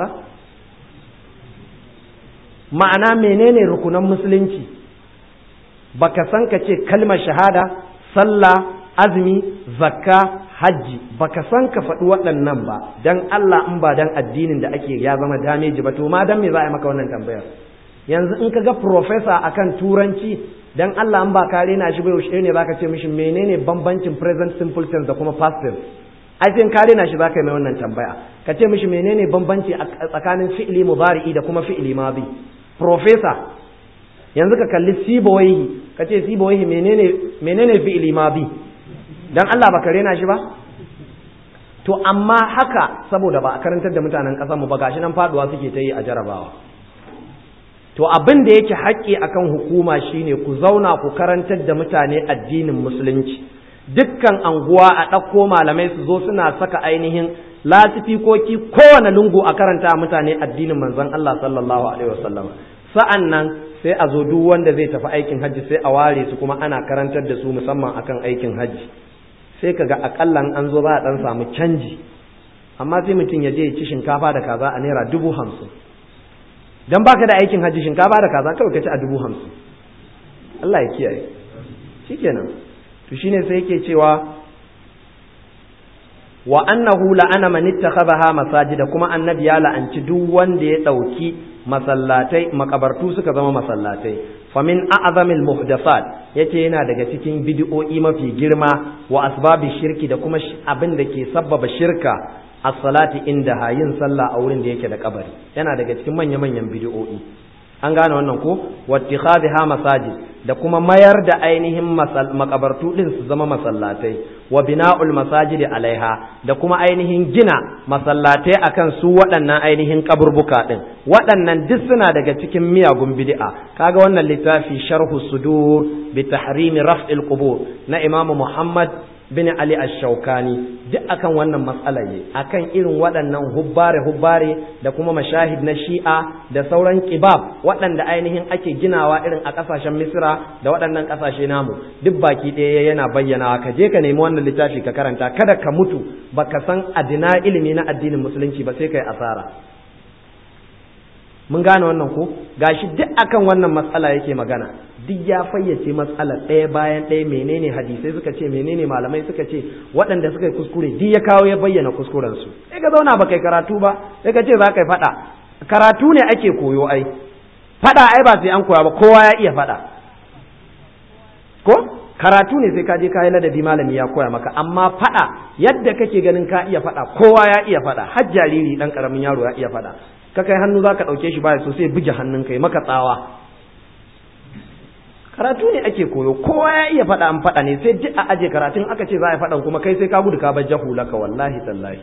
ma'ana menene rukunan musulunci baka san ka ce kalmar shahada sallah azumi zakka hajji baka san ka faɗi waɗannan ba dan Allah in ba dan addinin da ake ya zama dameji ba to ma dan me za a yi maka wannan tambayar yanzu in ka ga professor akan turanci dan Allah in ba ka rena shi ba yaushe ne zaka ce mishi menene bambancin present simple tense da kuma past tense ai sai ka rena shi zaka yi mai wannan tambaya ka ce mishi menene bambanci tsakanin fi'li mudari'i da kuma fi'li madi professor yanzu ka kalli sibawaihi ka ce sibawaihi menene menene fi'li madi dan Allah baka rena shi ba to amma haka saboda ba a karantar da mutanen ƙasar mu ba gashi nan faduwa suke ta yi a jarabawa to abin da yake haƙƙi akan hukuma shine ku zauna ku karantar da mutane addinin musulunci dukkan anguwa a ɗauko malamai su zo suna saka ainihin lasifikoki kowane lungu a karanta mutane addinin manzon Allah sallallahu alaihi wasallam sa'an nan sai a zo duk wanda zai tafi aikin hajji sai a ware su kuma ana karantar da su musamman akan aikin hajji sai kaga akalla an zo za a dan samu canji amma sai mutum ya je ya ci shinkafa da kaza a naira dubu hamsin dan baka da aikin hajji shinkafa da kaza kawai ka ci a dubu hamsin Allah ya kiyaye shikenan to shine sai yake cewa wa annahu la'ana man ittakhadha masajida kuma annabi ya la'anci duk wanda ya dauki masallatai makabartu suka zama masallatai famin a'zamil muhdathat yace yana daga cikin bid'o'i mafi girma wa asbabi shirki da kuma abin da ke sabbaba shirka as-salati inda hayin sallah a wurin da yake da kabari yana daga cikin manya-manyan bid'o'i an gane wannan ko wattikhadha masajid da kuma mayar da ainihin makabartu din su zama masallatai wa bina'ul masajidi alaiha da kuma ainihin gina masallatai akan su waɗannan ainihin kaburbuka din waɗannan duk suna daga cikin miyagun bid'a kaga wannan littafi sharhu sudur bi tahrimi raf'il qubur na imamu muhammad bin Ali ash-Shawkani duk akan wannan matsalar ne akan irin waɗannan hubbare hubbare da kuma mashahid na Shi'a da sauran kibab waɗanda ainihin ake ginawa irin a ƙasashen Misra da waɗannan ƙasashe namu duk baki ɗaya yana bayyana ka je ka nemi wannan littafi ka karanta kada ka mutu baka san adina ilimi na addinin musulunci ba sai kai asara mun gane wannan ko gashi duk akan wannan matsala yake magana duk ya fayyace matsalar ɗaya bayan ɗaya menene hadisai suka ce menene malamai suka ce waɗanda suka yi kuskure duk ya kawo ya bayyana kuskurensu sai ka zauna ba kai karatu ba sai ka ce za ka yi faɗa karatu ne ake koyo ai faɗa ai ba sai an koya ba kowa ya iya faɗa ko karatu ne sai ka je ka yi ladabi malami ya koya maka amma faɗa yadda kake ganin ka iya faɗa kowa ya iya faɗa har jariri ɗan ƙaramin yaro ya iya faɗa ka kai hannu za ka ɗauke shi baya so sai buge hannun kai maka tsawa karatu ne ake koyo kowa ya iya faɗa an faɗa ne sai duk a aje karatun aka ce za a faɗan kuma kai sai ka gudu ka bar jahulaka wallahi tallahi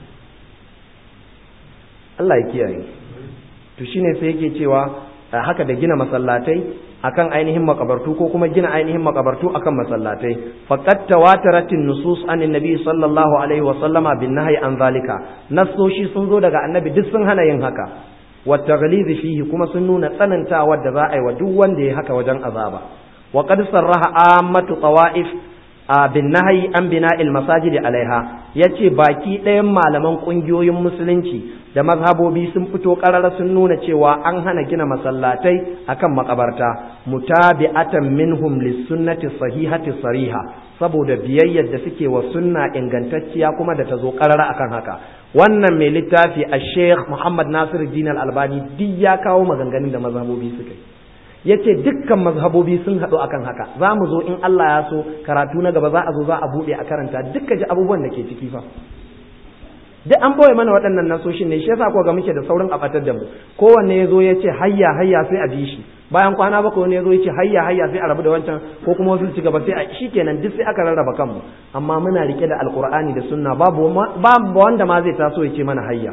Allah ya kiyaye to shine sai yake cewa haka da gina masallatai akan ainihin makabartu ko kuma gina ainihin makabartu akan masallatai faqad tawataratin nusus anin nabi sallallahu alaihi wa sallama bin nahyi an zalika nasoshi sun zo daga annabi duk sun hana yin haka wa taghliz fihi kuma sun nuna tsanantawa da za a yi wa duk wanda ya haka wajen azaba wa qad sarraha ammatu tawaif bin nahyi an bina'il masajid alaiha yace baki ɗayan malaman ƙungiyoyin musulunci da mazhabobi sun fito ƙarara sun nuna cewa an hana gina masallatai akan makabarta mutabi'atan minhum lis-sunnati sahihati sariha saboda biyayyar da suke wa sunna ingantacciya kuma da ta zo ƙarara akan haka wannan mai littafi a sheikh muhammad nasir din al-albani duk ya kawo maganganun da mazhabobi suka yi ya ce dukkan mazhabobi sun haɗu akan haka za mu zo in Allah ya so karatu na gaba za a zo za a buɗe a karanta dukkan ji abubuwan da ke ciki fa duk an boye mana waɗannan nasoshin ne shi yasa ko ga muke da saurin abatar da mu kowanne ya zo ya ce hayya hayya sai a bi shi bayan kwana bakwai wani ya zo ya ce hayya hayya sai a rabu da wancan ko kuma wasu ci gaba sai a shikenan duk sai aka rarraba kanmu amma muna rike da alqur'ani da sunna babu babu wanda ma zai taso ya ce mana hayya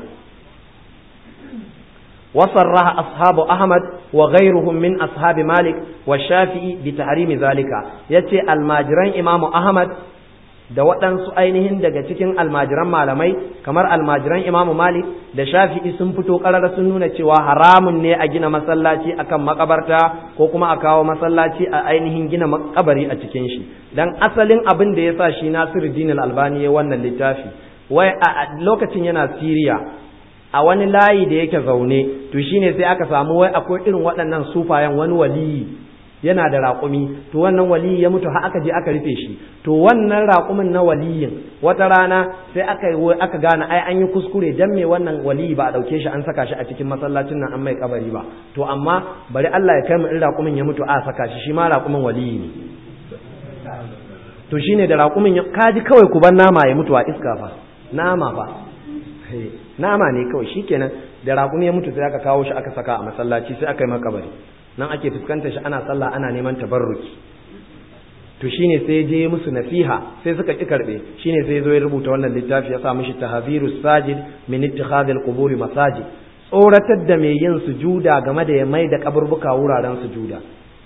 وصرح أصحاب أحمد وغيرهم من أصحاب مالك والشافعي بتحريم ذلك يتي الماجرين إمام أحمد da waɗansu ainihin daga cikin almajiran malamai kamar almajiran imamu malik da shafi'i sun fito ƙarara sun nuna cewa haramun ne a gina masallaci akan makabarta ko kuma a kawo masallaci a ainihin gina makabari a cikin shi dan asalin abin da ya sa shi nasiru dinul albani ya wannan littafi wai a lokacin yana siriya a wani layi da yake zaune to shine sai aka samu wai akwai irin waɗannan sufayen wani waliyi yana da raƙumi to wannan waliyi ya mutu har aka je aka rufe shi to wannan raƙumin na waliyin wata rana sai aka yi aka gane ai an yi kuskure dan me wannan waliyi ba a ɗauke shi an saka shi a cikin masallacin nan an mai kabari ba to amma bari Allah ya kai mu in raƙumin ya mutu a saka shi shi ma raƙumin waliyi ne to shine da raƙumin kaji kawai ku bar nama ya mutu a iska fa nama fa nama ne kawai shikenan da raƙumi ya mutu sai aka kawo shi aka saka a masallaci sai aka yi makabari nan ake fuskantar shi ana sallah ana neman tabarruki to shine sai je musu nasiha sai suka ki karbe shine sai zo ya rubuta wannan littafi ya sa mishi tahzirus sajid min ittikhadh al-qubur masajid tsoratar da mai yin sujuda game da ya mai da kaburbuka wuraren sujuda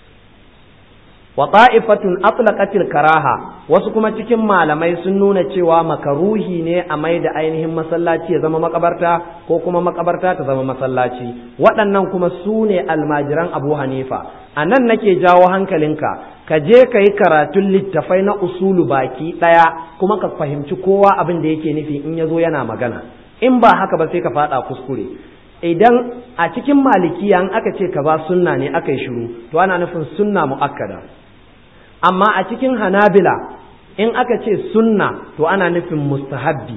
wa ta'ifatun atlaqatil karaha wasu kuma cikin malamai sun nuna cewa makaruhi ne a mai da ainihin masallaci ya zama makabarta ko kuma makabarta ta zama masallaci waɗannan kuma su ne almajiran abu hanifa a nan nake jawo hankalinka ka je ka yi karatun littafai na usulu baki ɗaya kuma ka fahimci kowa abin da yake nufi in ya zo yana magana in ba haka ba sai ka faɗa kuskure idan a cikin malikiya in aka ce ka ba sunna ne aka yi shiru to ana nufin sunna mu'akkada amma a cikin hanabila in aka ce sunna to ana nufin mustahabbi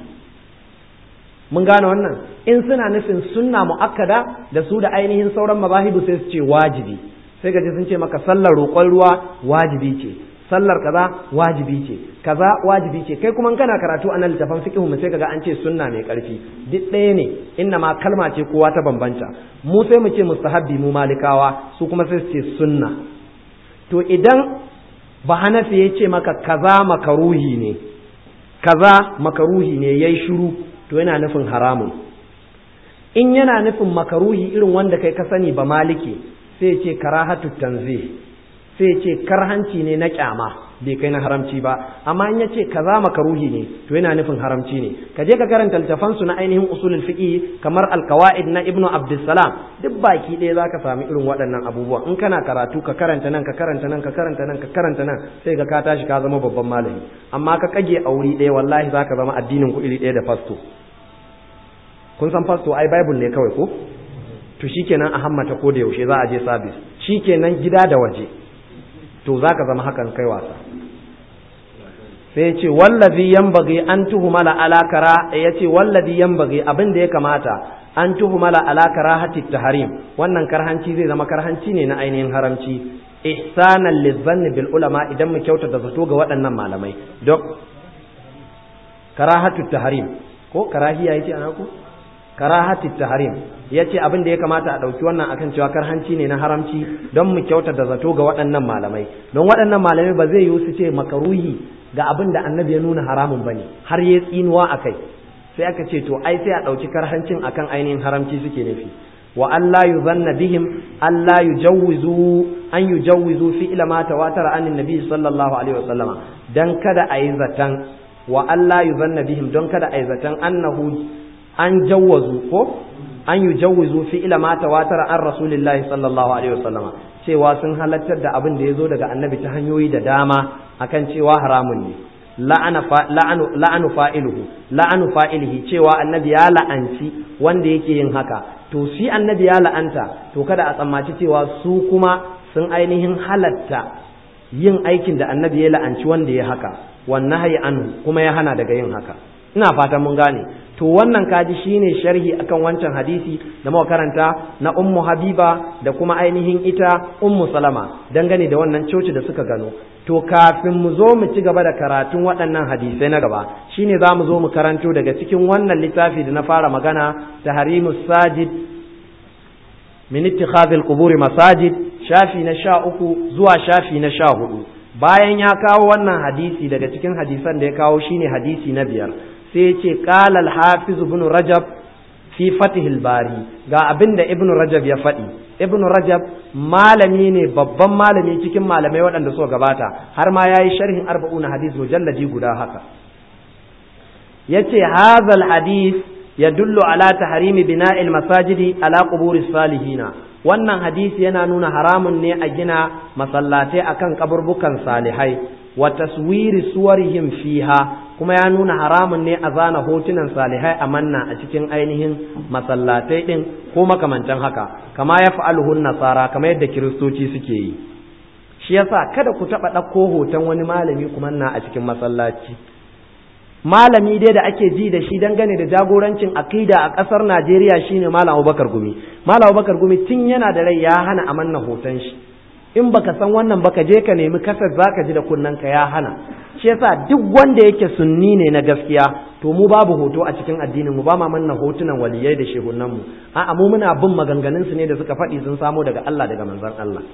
mun gane wannan in suna nufin sunna mu'akkada da su da ainihin sauran mazahibu sai su ce wajibi sai gaji sun ce maka sallar roƙon ruwa wajibi ce sallar kaza wajibi ce kaza wajibi ce kai kuma kana karatu a nan littafin fiqh mu sai kaga an ce sunna mai karfi duk ɗaya ne inna ma kalma ce kowa ta bambanta mu sai mu ce mustahabbi mu malikawa su kuma sai su ce sunna to idan ba hanafi ya ce maka kaza makaruhi ne kaza makaruhi ne yayi shiru to yana nufin haramun in yana nufin makaruhi irin wanda kai ka sani ba maliki sai ce karahatu tanzih sai ce karhanci ne na kyama bai kai na haramci ba amma in yace kaza makaruhi ne to yana nufin haramci ne ka je ka karanta littafan su na ainihin usulul fiqi kamar alqawaid na ibnu abdussalam duk baki ɗaya zaka sami irin waɗannan abubuwa in kana karatu ka karanta nan ka karanta nan ka karanta nan ka karanta nan sai ga ka tashi ka zama babban malami amma ka kage a wuri ɗaya wallahi zaka zama addinin ku iri ɗaya da fasto kun san fasto ai bible ne kawai ko to shikenan a hammata ko da yaushe za a je service shikenan gida da waje to za ka zama hakan kai wasa sai ce wallazi yambagi an tuhumala alakara ya ce wallazi yambagi abin da ya kamata an tuhumala alakara hati taharim wannan karhanci zai zama karhanci ne na ainihin haramci ihsanan lizzanni bil ulama idan mu kyautata zato ga waɗannan malamai dok karahatu taharim ko karahiya yace ana ku karahati tahrim yace abin da ya kamata a dauki wannan akan cewa karhanci ne na haramci don mu kyauta da zato ga waɗannan malamai don waɗannan malamai ba zai yi su ce makaruhi ga abin da annabi ya nuna haramun bane har ya tsinuwa akai sai aka ce to ai sai a dauki karhancin akan ainihin haramci suke nufi wa Allah yuzanna bihim Allah yujawwizu an yujawwizu fi ila ma tawatara anin nabi sallallahu alaihi wasallama dan kada a yi zatan wa Allah yuzanna bihim don kada a yi zatan annahu an jawwazu ko an yujawwizu fi ila ma tawatara an rasulillahi sallallahu alaihi wasallama cewa sun halartar da abin da ya zo daga annabi ta hanyoyi da dama akan cewa haramun ne la'anu fa'iluhu la'anu fa'ilihi cewa annabi ya la'anci wanda yake yin haka to shi annabi ya la'anta to kada a tsammaci cewa su kuma sun ainihin halatta yin aikin da annabi ya la'anci wanda ya haka wannan hayi anhu kuma ya hana daga yin haka ina fatan mun gane to wannan kaji shine sharhi akan wancan hadisi da muka karanta na ummu habiba da kuma ainihin ita ummu salama dangane da wannan coci da suka gano to kafin mu zo mu ci gaba da karatun waɗannan hadisai na gaba shine za mu zo mu karanto daga cikin wannan littafi da na fara magana tahrimus sajid min ittikhadhil quburi masajid shafi na sha uku zuwa shafi na sha hudu bayan ya kawo wannan hadisi daga cikin hadisan da ya kawo shine hadisi na biyar sai ya ce qala al-hafiz ibn rajab fi fatihil bari ga abin da ibn rajab ya faɗi ibn rajab malami ne babban malami cikin malamai waɗanda suka gabata har ma ya yi sharhin arba'una hadis mujalladi guda haka ya ce hazal hadis ya dullu ala taharimi bina'il masajidi ala quburi salihina wannan hadisi yana nuna haramun ne a gina masallatai akan kaburbukan salihai wa taswiri suwarihim fiha kuma ya nuna haramun ne a zana hotunan salihai a manna a cikin ainihin masallatai din ko makamantan haka kama ya fa'aluhun nasara kama yadda kiristoci suke yi shi yasa kada ku taɓa ɗauko hoton wani malami kuma na a cikin masallaci malami dai da ake ji da shi dangane da jagorancin akida a ƙasar najeriya shine malam abubakar gumi malam abubakar gumi tun yana da rai ya hana a manna hoton shi in baka san wannan baka je ka nemi kasar zaka ji da ka ya hana shi yasa duk wanda yake sunni ne na gaskiya to mu babu hoto a cikin addinin mu ba ma manna hotunan waliyai da shehunan mu a'a mu muna bin maganganun su ne da suka faɗi sun samo daga Allah daga manzon Allah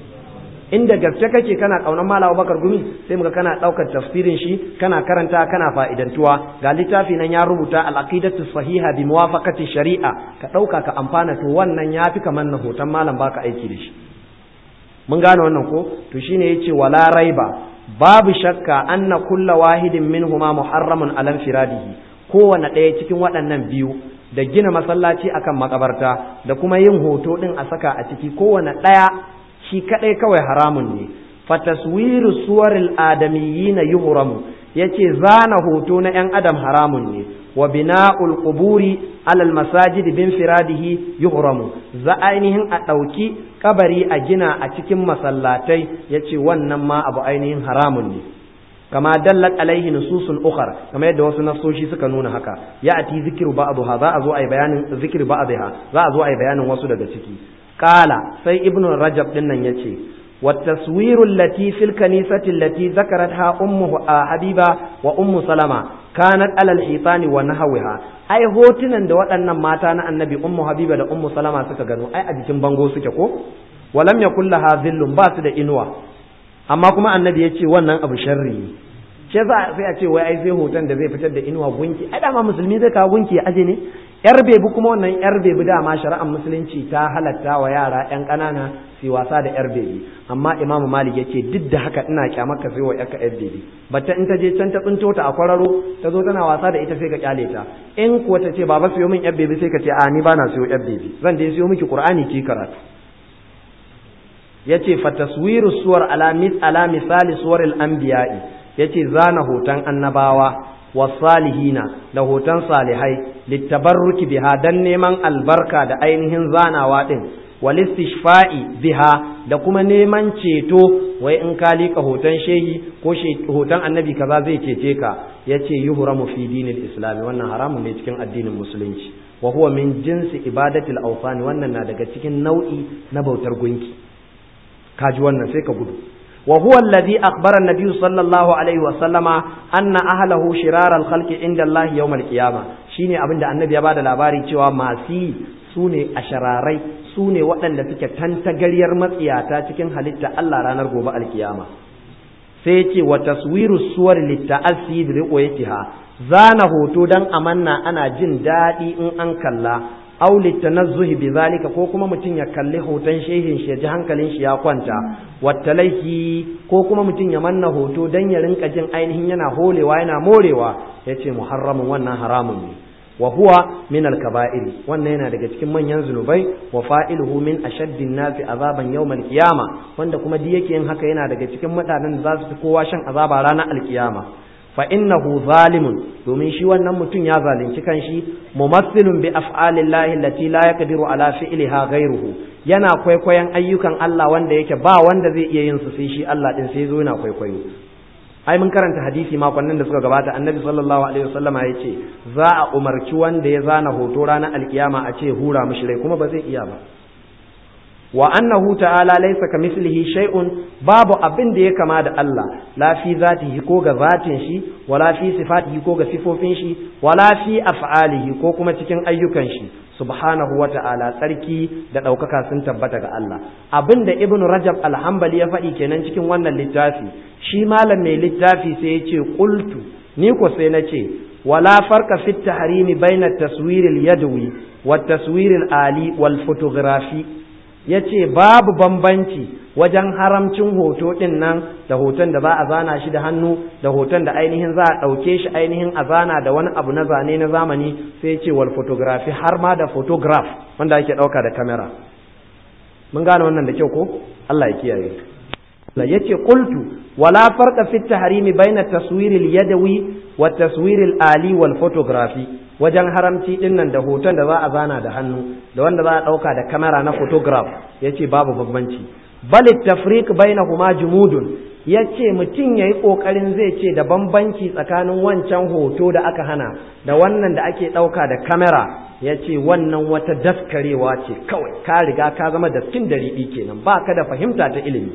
inda gaske kake kana kaunar Malam Bakar Gumi sai muga kana daukar tafsirin shi kana karanta kana fa'idantuwa ga littafi nan ya rubuta al-aqidatu sahiha bi muwafaqati shari'a ka dauka ka amfana to wannan yafi kamar na hoton malam baka aiki da shi mun gane wannan ko to shine yace wala raiba babu shakka anna kulla wahidin minhuma muharramun alam firadihi kowane ɗaya cikin waɗannan biyu da gina masallaci akan makabarta da kuma yin hoto ɗin a saka a ciki kowane ɗaya shi kaɗai kawai haramun ne fataswiru suwaril adamiyina yuhramu yace zana hoto na ‘yan adam haramun ne wa bina'ul quburi alal masajid bin firadihi yuhramu za ainihin a ɗauki kabari a gina a cikin masallatai yace wannan ma abu ainihin haramun ne kama dallat alaihi nususun ukhar kamar yadda wasu nasoshi suka nuna haka ya ati zikru ba'dha za a zo ai bayanin zikri ba'dha za a zo ai bayanin wasu daga ciki qala sai ibnu rajab din nan yace والتصوير التي في الكنيسة التي ذكرتها أم حبيبة وأم سلمة كانت على الحيطان ونحوها أي هوتنا da waɗannan mata na annabi ummu habiba da ummu salama suka gano ai a jikin bango suke ko walam yakul laha zillun ba su da inuwa amma kuma annabi ya ce wannan abu sharri ne shi yasa sai a ce wai ai sai hoton da zai fitar da inuwa gunki ai dama musulmi zai kawo gunki ya aje ne yar bebi kuma wannan yar bebi dama shari'ar musulunci ta halatta wa yara yan ƙanana su wasa da yar bebi amma imamu malik yace duk da haka ina kyamar ka sai wa yarka yar bebi batta in ta je can ta tsinto ta a kwararo ta zo tana wasa da ita sai ka kyale ta in kuwa ta ce baba siyo min yar bebi sai ka ce a ni bana siyo yar bebi zan dai siyo miki qur'ani ki karatu yace fa taswiru suwar ala mis ala misali suwaril anbiya'i yace zana hoton annabawa wasalihina da hoton salihai littabarruki biha dan neman albarka da ainihin zanawa din walistishfa'i biha da kuma neman ceto wai in ka lika hoton shehi ko hoton annabi kaza zai cece ka yace yuhramu fi dinil islam wannan haramun ne cikin addinin musulunci wa huwa min jinsi ibadatil awsan wannan na daga cikin nau'i na bautar gunki kaji wannan sai ka gudu wa huwa alladhi akhbara an-nabiy sallallahu alaihi wa sallama anna ahlahu shirar al-khalqi inda Allah yawm al-qiyama shine abinda annabi ya bada labari cewa masu su ne a shararai su ne waɗanda suke tantagaryar matsiyata cikin halitta Allah ranar gobe alkiyama sai ce wa taswiru suwar litta'assi bi riqayatiha zana hoto dan amanna ana jin daɗi in an kalla aw litanazzuhi bi zalika ko kuma mutum ya kalli hoton shehin shi ya ji hankalin shi ya kwanta wattalaihi ko kuma mutum ya manna hoto dan ya rinka jin ainihin yana holewa yana morewa yace muharramun wannan haramun ne wa huwa min al-kaba'ir wannan yana daga cikin manyan zunubai wa fa'iluhu min ashaddin nasi azaban yawm al-qiyama wanda kuma di yake yin haka yana daga cikin mutanen da za su fi kowa shan azaba ranar al-qiyama fa innahu zalimun domin shi wannan mutum ya zalunci kanshi mumassilun bi af'alillahi allati la yaqdiru ala fi'liha ghayruhu yana kwaikwayon ayyukan Allah wanda yake ba wanda zai iya yin su sai shi Allah din sai zo yana kwaikwayo ai mun karanta hadisi makonnin da suka gabata annabi sallallahu alaihi wasallama ya ce za a umarci wanda ya zana hoto ranar alkiyama a ce hura mishi rai kuma ba zai iya ba wa annahu ta'ala laysa kamithlihi shay'un babu abin da ya kama da Allah la fi zatihi ko ga zatin shi wala fi sifatihi ko ga sifofin shi wala fi af'alihi ko kuma cikin ayyukan shi subhanahu wa ta'ala tsarki da ɗaukaka sun tabbata ga Allah abin da ibnu rajab alhambali ya faɗi kenan cikin wannan littafi shi malam mai littafi sai ya ce qultu ni ko sai na ce wala farqa fi tahrimi baina taswir al-yadwi wa taswir al-ali wal photography yace babu bambanci wajen haramcin hoto din nan da hoton da za a zana shi da hannu da hoton da ainihin za a ɗauke shi ainihin a zana da wani abu na zane na zamani sai ce wal photography har ma da photograph wanda ake ɗauka da kamera mun gane wannan da kyau ko Allah ya kiyaye la yace qultu wala farqa fi tahrimi baina taswir al yadawi wa taswir al ali wal photography wajen haramci din nan da hoton da za a zana da hannu da wanda za a ɗauka da kamera na photograph yace babu bambanci bal tafriq bainahuma jumudun yace mutum yayi kokarin zai ce da bambanci tsakanin wancan hoto da aka hana da wannan da ake dauka da kamera yace wannan wata daskarewa ce kawai ka riga ka zama daskin da riɗi kenan baka da fahimta ta ilimi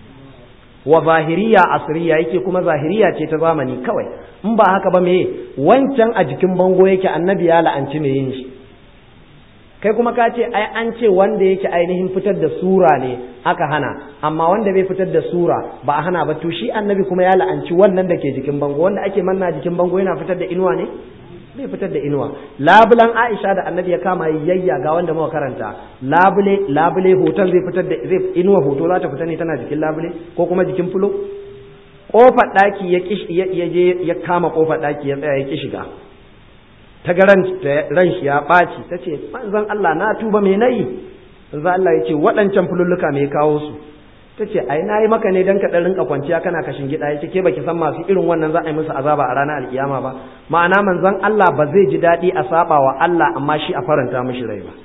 wa zahiriya asriya yake kuma zahiriya ce ta zamani kawai in ba haka ba me wancan a jikin bango yake annabi ya la'anci me yin shi kai kuma ka ce ai an ce wanda yake ainihin fitar da sura ne aka hana amma wanda bai fitar da sura ba a hana ba to shi annabi kuma ya la'anci wannan da ke jikin bango wanda ake manna jikin bango yana fitar da inuwa ne bai fitar da inuwa labulan Aisha da annabi ya kama yayya ga wanda muka karanta labule labule hoton zai fitar da zai inuwa hoto za ta fita ne tana jikin labule ko kuma jikin fulo kofar daki ya ya je ya kama kofar daki ya tsaya ya ki shiga ta ga ran shi ya ɓaci ta ce manzon Allah na tuba me nayi manzon Allah ya ce waɗancan fululluka me kawo su ta ce ai na yi maka ne don ka ɗan rinka kwanciya kana kashin gida ya ce ke baki san masu irin wannan za a yi musu azaba a ranar alkiyama ba ma'ana manzon Allah ba zai ji daɗi a saba wa Allah amma shi a faranta mishi rai ba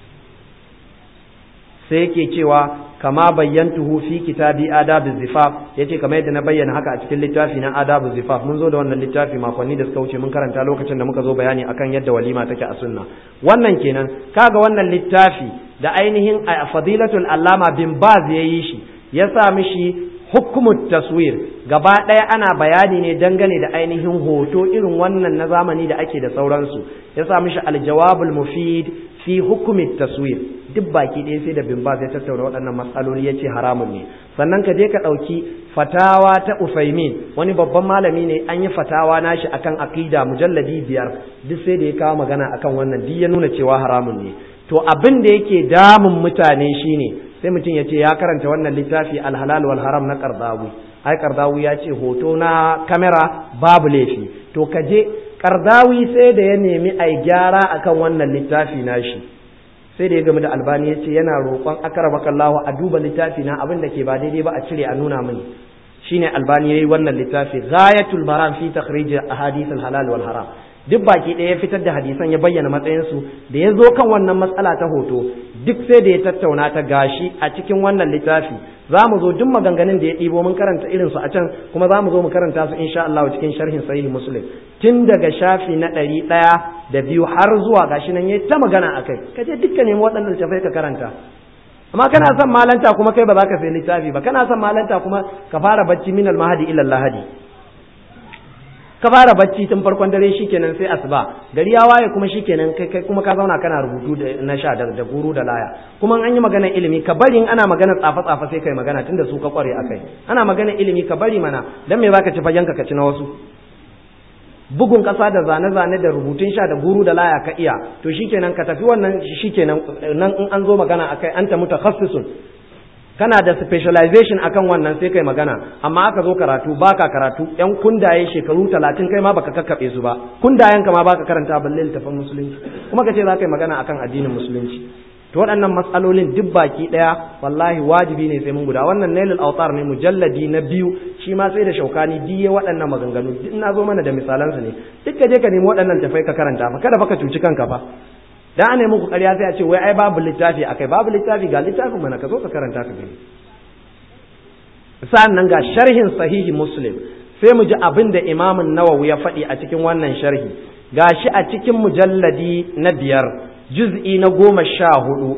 sai yake cewa kama bayyantuhu fi kitabi adabu zifaf yace kamar yadda na bayyana haka a cikin littafi na adabu zifaf mun zo da wannan littafi makonni da suka wuce mun karanta lokacin da muka zo bayani akan yadda walima take a sunna wannan kenan kaga wannan littafi da ainihin fadilatul allama bin baz yayi shi ya sa mishi hukumut taswir gaba ɗaya ana bayani ne dangane da ainihin hoto irin wannan na zamani da ake da sauransu ya sa mishi aljawabul mufid fi hukumit taswir duk baki ɗaya sai da bin ya tattauna waɗannan matsaloli ya ce haramun ne sannan ka je ka ɗauki fatawa ta ufaimin wani babban malami ne an yi fatawa nashi akan aqida mujalladi biyar duk sai da ya kawo magana akan wannan duk ya nuna cewa haramun ne to abin da yake damun mutane shine sai mutum ya ce ya karanta wannan littafi alhalal wal haram na kardawi ai kardawi ya ce hoto na kamera babu laifi to ka je kardawi sai da ya nemi ai gyara akan wannan littafi nashi sai da ya gami da albani ya ce yana roƙon akaramakallahu a duba littafi na abin da ke ba daidai ba a cire a nuna mini shine albani yayi wannan littafi ghayatul maram fi takhrij ahadith al halal wal haram duk baki ɗaya ya fitar da hadisan ya bayyana matsayinsu da ya zo kan wannan matsala ta hoto duk sai da ya tattauna ta gashi a cikin wannan littafi za mu zo duk maganganun da ya ɗibo mun karanta irinsu a can kuma za mu zo mu karanta su insha Allah cikin sharhin sahihi muslim tun daga shafi na ɗari ɗaya da biyu har zuwa gashi nan ya ta magana a kai ka je dukkan nemi waɗannan littafai ka karanta amma kana son malanta kuma kai ba za ka sai littafi ba kana son malanta kuma ka fara bacci minal mahadi ila lahadi ka fara bacci tun farkon dare shikenan sai asuba gari ya waye kuma shikenan kai kai kuma ka zauna kana rubutu da na sha da, da guru da laya kuma an yi magana ilimi ka bari in ana magana tsafa tsafa sai kai magana tunda su ka kware akai ana magana ilimi ka bari mana dan me zaka ci fagen ka ci na wasu bugun kasa da zane zane da rubutun sha da guru da laya ka iya to shikenan ka tafi wannan shikenan nan in an zo magana akai anta mutakhassisun kana da specialization akan wannan sai kai magana amma aka zo karatu baka karatu yan kundaye shekaru talatin kai ma baka kakkabe su ba kundayen ka ma baka karanta balle littafin musulunci kuma ka ce za ka yi magana akan addinin musulunci to waɗannan matsalolin duk baki ɗaya wallahi wajibi ne sai mun guda wannan nailul autar ne mujalladi na biyu shi ma sai da shaukani diye waɗannan maganganu duk na zo mana da misalansu ne duk ka je ka nemi waɗannan tafai ka karanta fa kada fa ka cuci kanka fa da ana muku ƙarya sai a ce wai ai babu littafi akai babu littafi ga littafin mana ka zo ka karanta ka gani sa'an nan ga sharhin sahihi muslim sai mu ji abin da imamun nawawi ya faɗi a cikin wannan sharhi ga shi a cikin mujalladi na biyar juz'i na goma sha hudu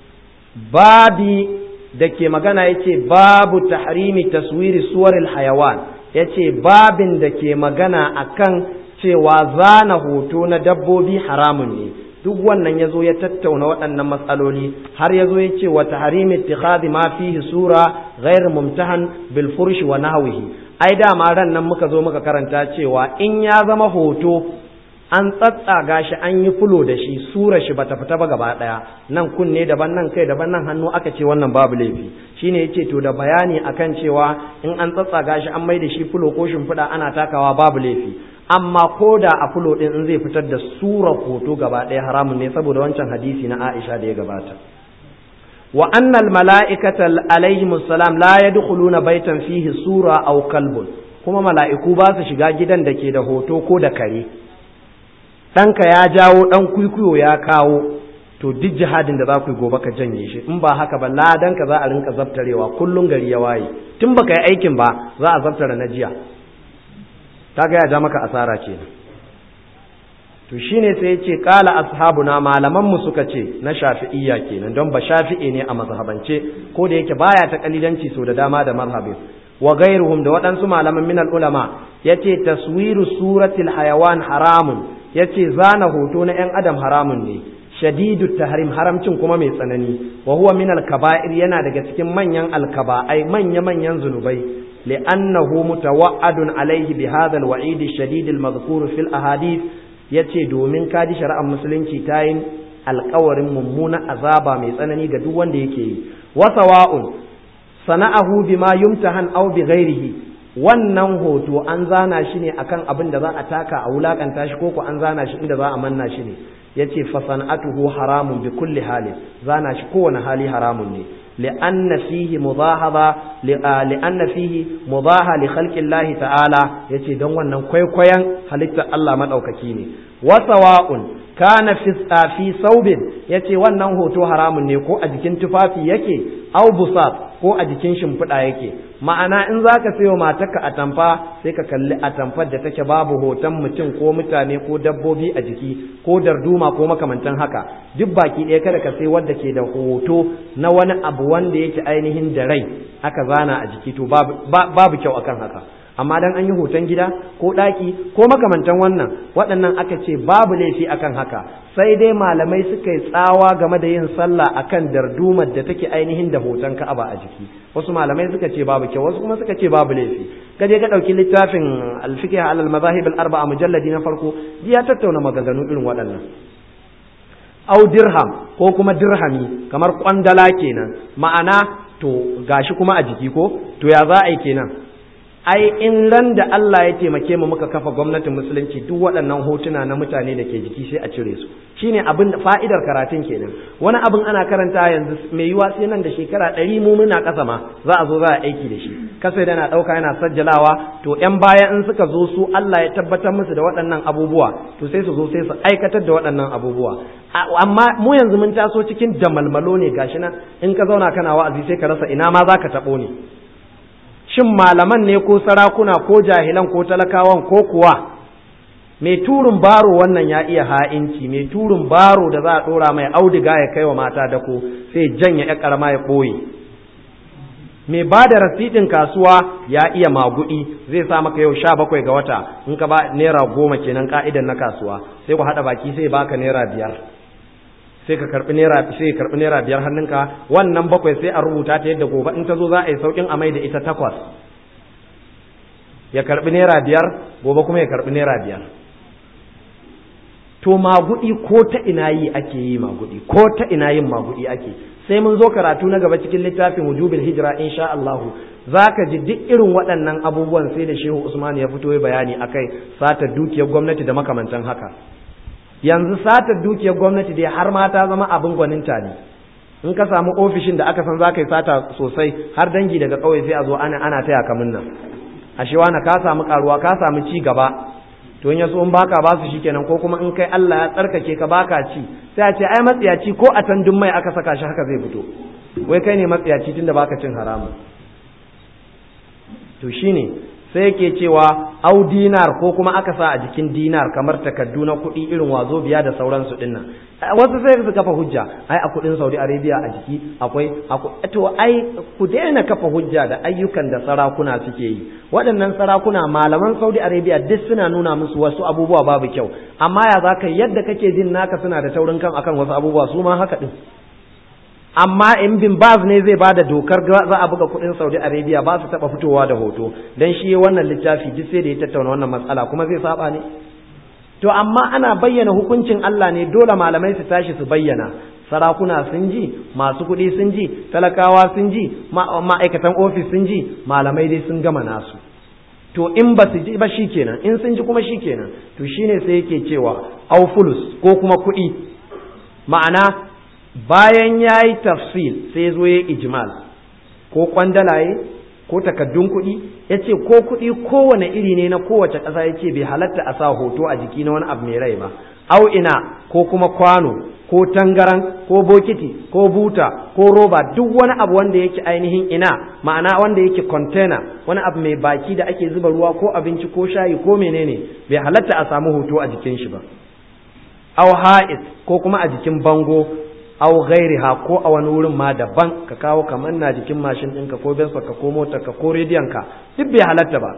babi da ke magana yace babu tahrimi taswiri suwaril hayawan yace babin da ke magana akan cewa zana hoto na dabbobi haramun ne duk wannan ya zo ya tattauna waɗannan matsaloli har ya zo ya ce wa tahrimi ittikhadhi ma fihi sura ghairu mumtahan bil furshi wa nahwihi ai dama ran nan muka zo muka karanta cewa in ya zama hoto an tsatsaga shi an yi fulo da shi sura shi bata fita ba gaba daya nan kunne daban nan kai daban nan hannu aka ce wannan babu laifi shine yace to da bayani akan cewa in an tsatsaga shi an mai da shi fulo ko shimfiɗa ana takawa babu laifi amma ko da a fulo din in zai fitar da sura hoto gaba daya haramun ne saboda wancan hadisi na Aisha da ya gabata wa annal mala'ikata alaihi salam la yadkhuluna baitan fihi sura aw kalbun kuma mala'iku ba su shiga gidan da ke da hoto ko da kare ɗanka ya jawo ɗan kwikwiyo ya kawo to duk jihadin da za ku yi gobe ka janye shi in ba haka ba ladanka za a rinka zabtarewa kullum gari ya waye tun baka yi aikin ba za a zabtara na jiya ta ga ya ja maka asara kenan to shine sai ya ce kala ashabuna malaman mu suka ce na shafi'iyya kenan don ba shafi'i ne a mazhabance ko da yake baya ta kalilanci so da dama da mazhabin wa gairuhum da waɗansu malaman minal ulama yace taswiru suratil hayawan haramun yace zana hoto na 'yan adam haramun ne shadidu tahrim haramcin kuma mai tsanani wa huwa min al-kaba'ir yana daga cikin manyan al-kaba'ai manya manyan zunubai li'annahu mutawa'adun alaihi bi hadha al-wa'id ash-shadid al-madhkur fi al-ahadith yace domin kaji shari'ar musulunci ta yin alƙawarin mummuna azaba mai tsanani ga duk wanda yake yi wa sawa'un sana'ahu bima yumtahan aw bi ghairihi wannan hoto an zana shi ne akan abin da za a taka a wulakanta shi ko ko an zana shi inda za a manna shi ne yace fa sana'atuhu haramun bi kulli hali zana shi kowane hali haramun ne li'anna fihi mudahaba li'anna fihi mudaha li khalqi Allah ta'ala yace don wannan kwaikwayon halittar Allah madaukaki ne wa sawa'un kana fi fi saubin yace wannan hoto haramun ne ko a jikin tufafi yake au busat ko a jikin shimfiɗa yake ma'ana in za ka sayo matarka atamfa sai ka kalli atamfar da take babu hoton mutum ko mutane ko dabbobi a jiki ko darduma ko makamantan haka duk baki ɗaya kada ka sai wanda ke da hoto na wani abu wanda yake ainihin da rai aka zana a jiki to babu kyau akan haka amma dan an yi hoton gida ko ɗaki ko makamantan wannan waɗannan aka ce babu laifi akan haka sai dai malamai suka yi tsawa game da yin sallah akan dardumar da take ainihin da hoton ka'aba a jiki wasu malamai suka ce babu kyau wasu kuma suka ce babu laifi ka je ka ɗauki littafin alfiqh alal mazahib al arba'a mujalladi na farko ya tattauna maganganu irin waɗannan au dirham ko kuma dirhami kamar kwandala kenan ma'ana to gashi kuma a jiki ko to ya za a yi kenan ai in ran da Allah ya taimake mu muka kafa gwamnatin musulunci duk waɗannan hotuna na mutane da ke jiki sai a cire su shine abin fa'idar karatun kenan wani abin ana karanta yanzu mai yiwa sai nan da shekara ɗari mu muna ƙasa ma za a zo za a aiki da shi kasa da na ɗauka yana sajjalawa to ƴan baya in suka zo su Allah ya tabbatar musu da waɗannan abubuwa to sai su zo sai su aikatar da waɗannan abubuwa amma mu yanzu mun taso cikin damalmalo ne gashi nan in ka zauna kana wa'azi sai ka rasa ina ma za ka taɓo ne shin malaman ne ko sarakuna ko jahilan ko talakawan ko kuwa mai turin baro wannan ya iya ha'inci mai turin baro da za a ɗora mai auduga ya kai wa mata dako sai janya ya ƙarama ya ɓoye mai ba da rasidin kasuwa ya iya magudi zai sa maka yau sha bakwai ga wata in ka ba naira goma kenan ka'idan na kasuwa sai ku haɗa baki sai baka naira biyar sai ka karɓi naira sai ka karɓi naira biyar hannunka wannan bakwai sai a rubuta ta yadda gobe in ta zo za a yi sauƙin a mai da ita takwas ya karɓi naira biyar gobe kuma ya karɓi naira biyar to magudi ko ta ina yi ake yi magudi ko ta ina yin magudi ake sai mun zo karatu na gaba cikin littafin wujubil hijira insha Allah zaka ji duk irin waɗannan abubuwan sai da Shehu Usman ya fito ya bayani akai sata dukiyar gwamnati da makamantan haka yanzu sata dukiyar gwamnati dai har ma ta zama abin gwaninta ne in ka samu ofishin da aka san zaka yi sata sosai har dangi daga ƙauye sai a zo ana ana taya kamun nan ashe wani ka samu karuwa ka samu ci gaba to in yaso in baka ba su shikenan ko kuma in kai Allah ya tsarkake ka baka ci sai a ce ai matsiyaci ko a tandun mai aka saka shi haka zai fito wai kai ne matsiyaci tunda baka cin haramun to shine sai yake cewa au dinar ko kuma aka sa a jikin dinar kamar takaddu na kuɗi irin wazo biya da sauransu din nan wasu sai su kafa hujja ai a kuɗin Saudi Arabia a jiki akwai to ai ku daina kafa hujja da ayyukan da sarakuna suke yi waɗannan sarakuna malaman Saudi Arabia duk suna nuna musu wasu abubuwa babu kyau amma ya zaka yadda kake jin naka suna da taurin kan akan wasu abubuwa su ma haka din amma in bin baz ne zai bada dokar za a buga kudin Saudi Arabia ba su taba fitowa da hoto dan shi wannan littafi duk sai da ya tattauna wannan matsala kuma zai saba ne to amma ana bayyana hukuncin Allah ne dole malamai su tashi su bayyana sarakuna sun ji masu kuɗi sun ji talakawa sun ji ma'aikatan ofis sun ji malamai dai sun gama nasu to in ba su ji ba shikenan in sun ji kuma shikenan to shine sai yake cewa aufulus ko kuma kuɗi ma'ana bayan ya yi tafsil sai zo ya ijmal ko kwandalaye ko takaddun kuɗi ya ce ko kuɗi kowane iri ne na kowace ƙasa ya ce bai halatta a sa hoto a jiki na wani abu mai rai ba au ina ko kuma kwano ko tangaran ko bokiti ko buta ko roba duk wani abu wanda yake ainihin ina ma'ana wanda yake container wani abu mai baki da ake zuba ruwa ko abinci ko shayi ko menene bai halatta a samu hoto a jikin shi ba au ha'id ko kuma a jikin bango aw ghairiha ko a wani wurin ma daban ka kawo kamar na jikin mashin ɗinka ko bensa ka ko motar ka ko rediyon ka duk bai halatta ba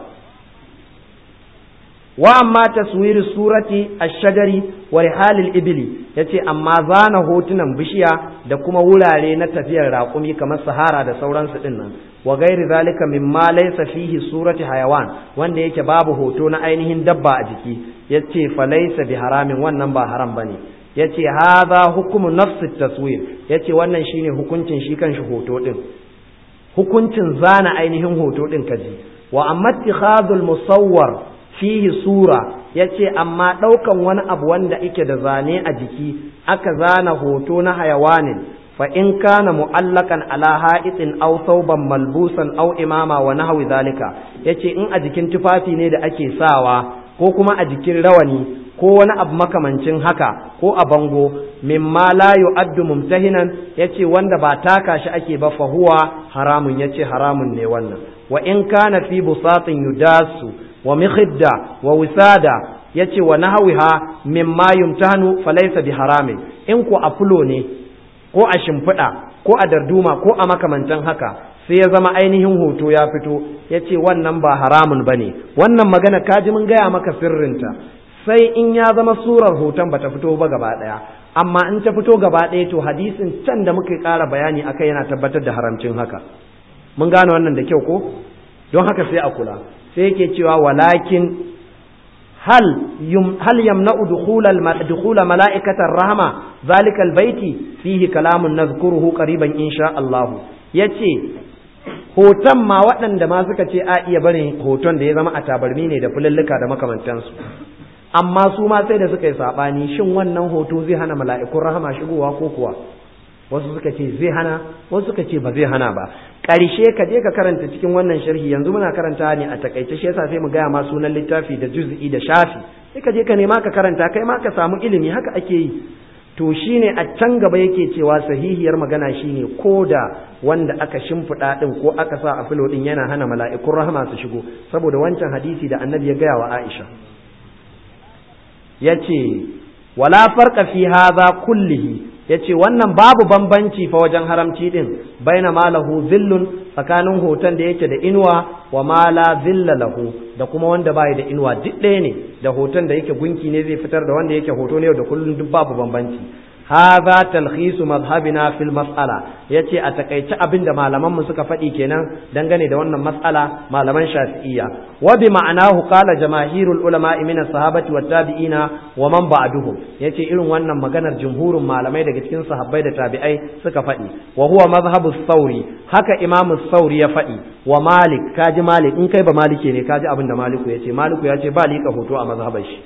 wa amma taswiri surati ash-shajari wa rihalil ibli yace amma zana hotunan bishiya da kuma wurare na tafiyar raƙumi kamar sahara da sauransu din nan wa gairi zalika mimma laysa fihi surati hayawan wanda yake babu hoto na ainihin dabba a jiki yace fa laysa bi haramin wannan ba haram bane yace hadha hukmu nafsi taswir yace wannan shine hukuncin shi kanshi hoto din hukuncin zana ainihin hoto din kaji wa amma ittikhadul musawwar fihi sura yace amma daukan wani abu wanda yake da zane a jiki aka zana hoto na hayawanin fa in kana mu'allakan ala ha'itin aw thawban malbusan aw imama wa nahwi zalika yace in a jikin tufafi ne da ake sawa ko kuma a jikin rawani ko wani abu makamancin haka ko a bango mimma la yu'addu mumtahinan yace wanda ba taka shi ake ba fa huwa haramun yace haramun ne wannan wa in kana fi busatin yudasu wa mikhidda wa wisada yace wa nahwiha mimma yumtahanu falaysa bi haramin in ko a fulo ne ko a shimfiɗa ko a darduma ko a makamantan haka sai ya zama ainihin hoto ya fito yace wannan ba haramun bane wannan magana kaji mun gaya maka sirrinta sai in ya zama surar hoton bata fito ba gaba ɗaya amma in ta fito gaba ɗaya to hadisin can da muka ƙara bayani akai yana tabbatar da haramcin haka mun gane wannan da kyau ko don haka sai a kula sai yake cewa walakin hal yum hal yamna'u dukhulal dukhula mala'ikatar rahma zalika albayti fihi kalamun nadhkuruhu qariban insha Allah yace hoton ma waɗanda ma suka ce a iya barin hoton da ya zama a tabarmi ne da fulallika da makamantansu amma su ma sai da suka yi saɓani shin wannan hoto zai hana mala'ikun rahama shigowa ko kuwa wasu suka ce zai hana wasu suka ce ba zai hana ba ƙarshe ka je ka karanta cikin wannan sharhi yanzu muna karanta ne a takaice shi yasa sai mu gaya ma sunan littafi da juz'i da shafi sai ka je ka nema ka karanta kai ma ka samu ilimi haka ake yi to shine a can gaba yake cewa sahihiyar magana shine ko da wanda aka shimfiɗa ɗin ko aka sa a filo ɗin yana hana mala'ikun rahama su shigo saboda wancan hadisi da annabi ya gaya wa Aisha yace wala farqa fi hadha kullihi yace wannan babu bambanci fa wajen haramci din baina malahu zillun tsakanin hoton da yake da inuwa wa mala zilla lahu da kuma wanda bai da inuwa duk ɗaya ne da hoton da yake gunki ne zai fitar da wanda yake hoto ne da kullun duk babu bambanci hadha talkhisu madhhabina fil mas'ala yace a takaice abin da malaman mu suka faɗi kenan dangane da wannan mas'ala malaman shafi'iyya wa bi ma'anahu qala jamaahirul ulama min as-sahabati wat tabi'ina wa man ba'duhum yace irin wannan maganar jumhurin malamai daga cikin sahabbai da tabi'ai suka faɗi wa huwa madhhabu thawri haka imamu thawri ya faɗi wa malik kaji malik in kai ba malike ne kaji abin da maliku yace maliku yace ba liƙa hoto a mazhabar shi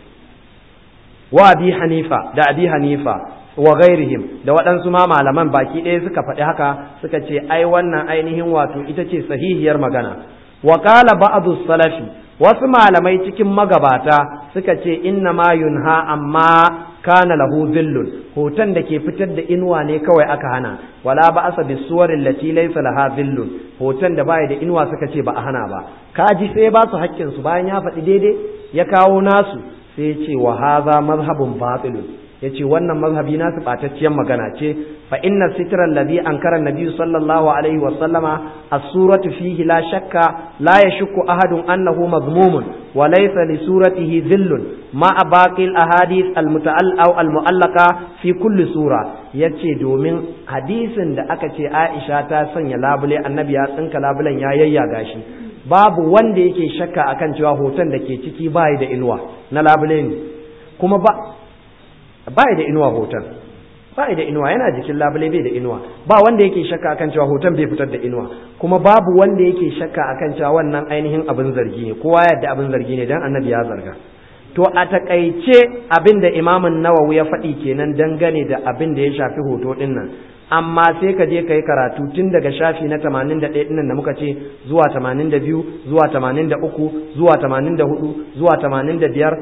wa abi hanifa da abi hanifa wa ghairihim da waɗansu ma malaman baki ɗaya suka faɗi haka suka ce ai wannan ainihin wato ita ce sahihiyar magana wa qala ba'du salafi wasu malamai cikin magabata suka ce inna ma yunha amma kana lahu zillun hoton da ke fitar da inuwa ne kawai aka hana wala ba asa bi suwarin lati laysa laha zillun hoton da baya da inuwa suka ce ba a hana ba kaji sai ba su hakkin su bayan ya faɗi daidai ya kawo nasu sai ya ce wa hadha mazhabun batilun yace wannan mazhabi nasu batacciyar magana ce fa inna sitra alladhi ankara an-nabi sallallahu alaihi wa sallama as-suratu fihi la shakka la yashukku ahadun annahu madhmumun wa laysa li suratihi dhillun ma baqi al-ahadith al-muta'al aw al-mu'allaqa fi kulli sura yace domin hadisin da aka ce Aisha ta sanya labule annabi ya tsinka labulen ya yayyaga shi babu wanda yake shakka akan cewa hoton da ke ciki bai da inuwa na labule ne kuma ba bai da inuwa hoton bai da inuwa yana jikin labule bai da inuwa ba wanda yake shakka akan cewa hoton bai fitar da inuwa kuma babu wanda yake shakka akan cewa wannan ainihin abin zargi ne kowa yadda abin zargi ne dan annabi ya zarga to a takaice abin da imamin nawawi ya faɗi kenan dangane da abin da ya shafi hoto ɗin nan amma sai ka je ka yi karatu tun daga shafi na 81 ɗin da muka ce zuwa 82 zuwa 83 zuwa 84 zuwa 85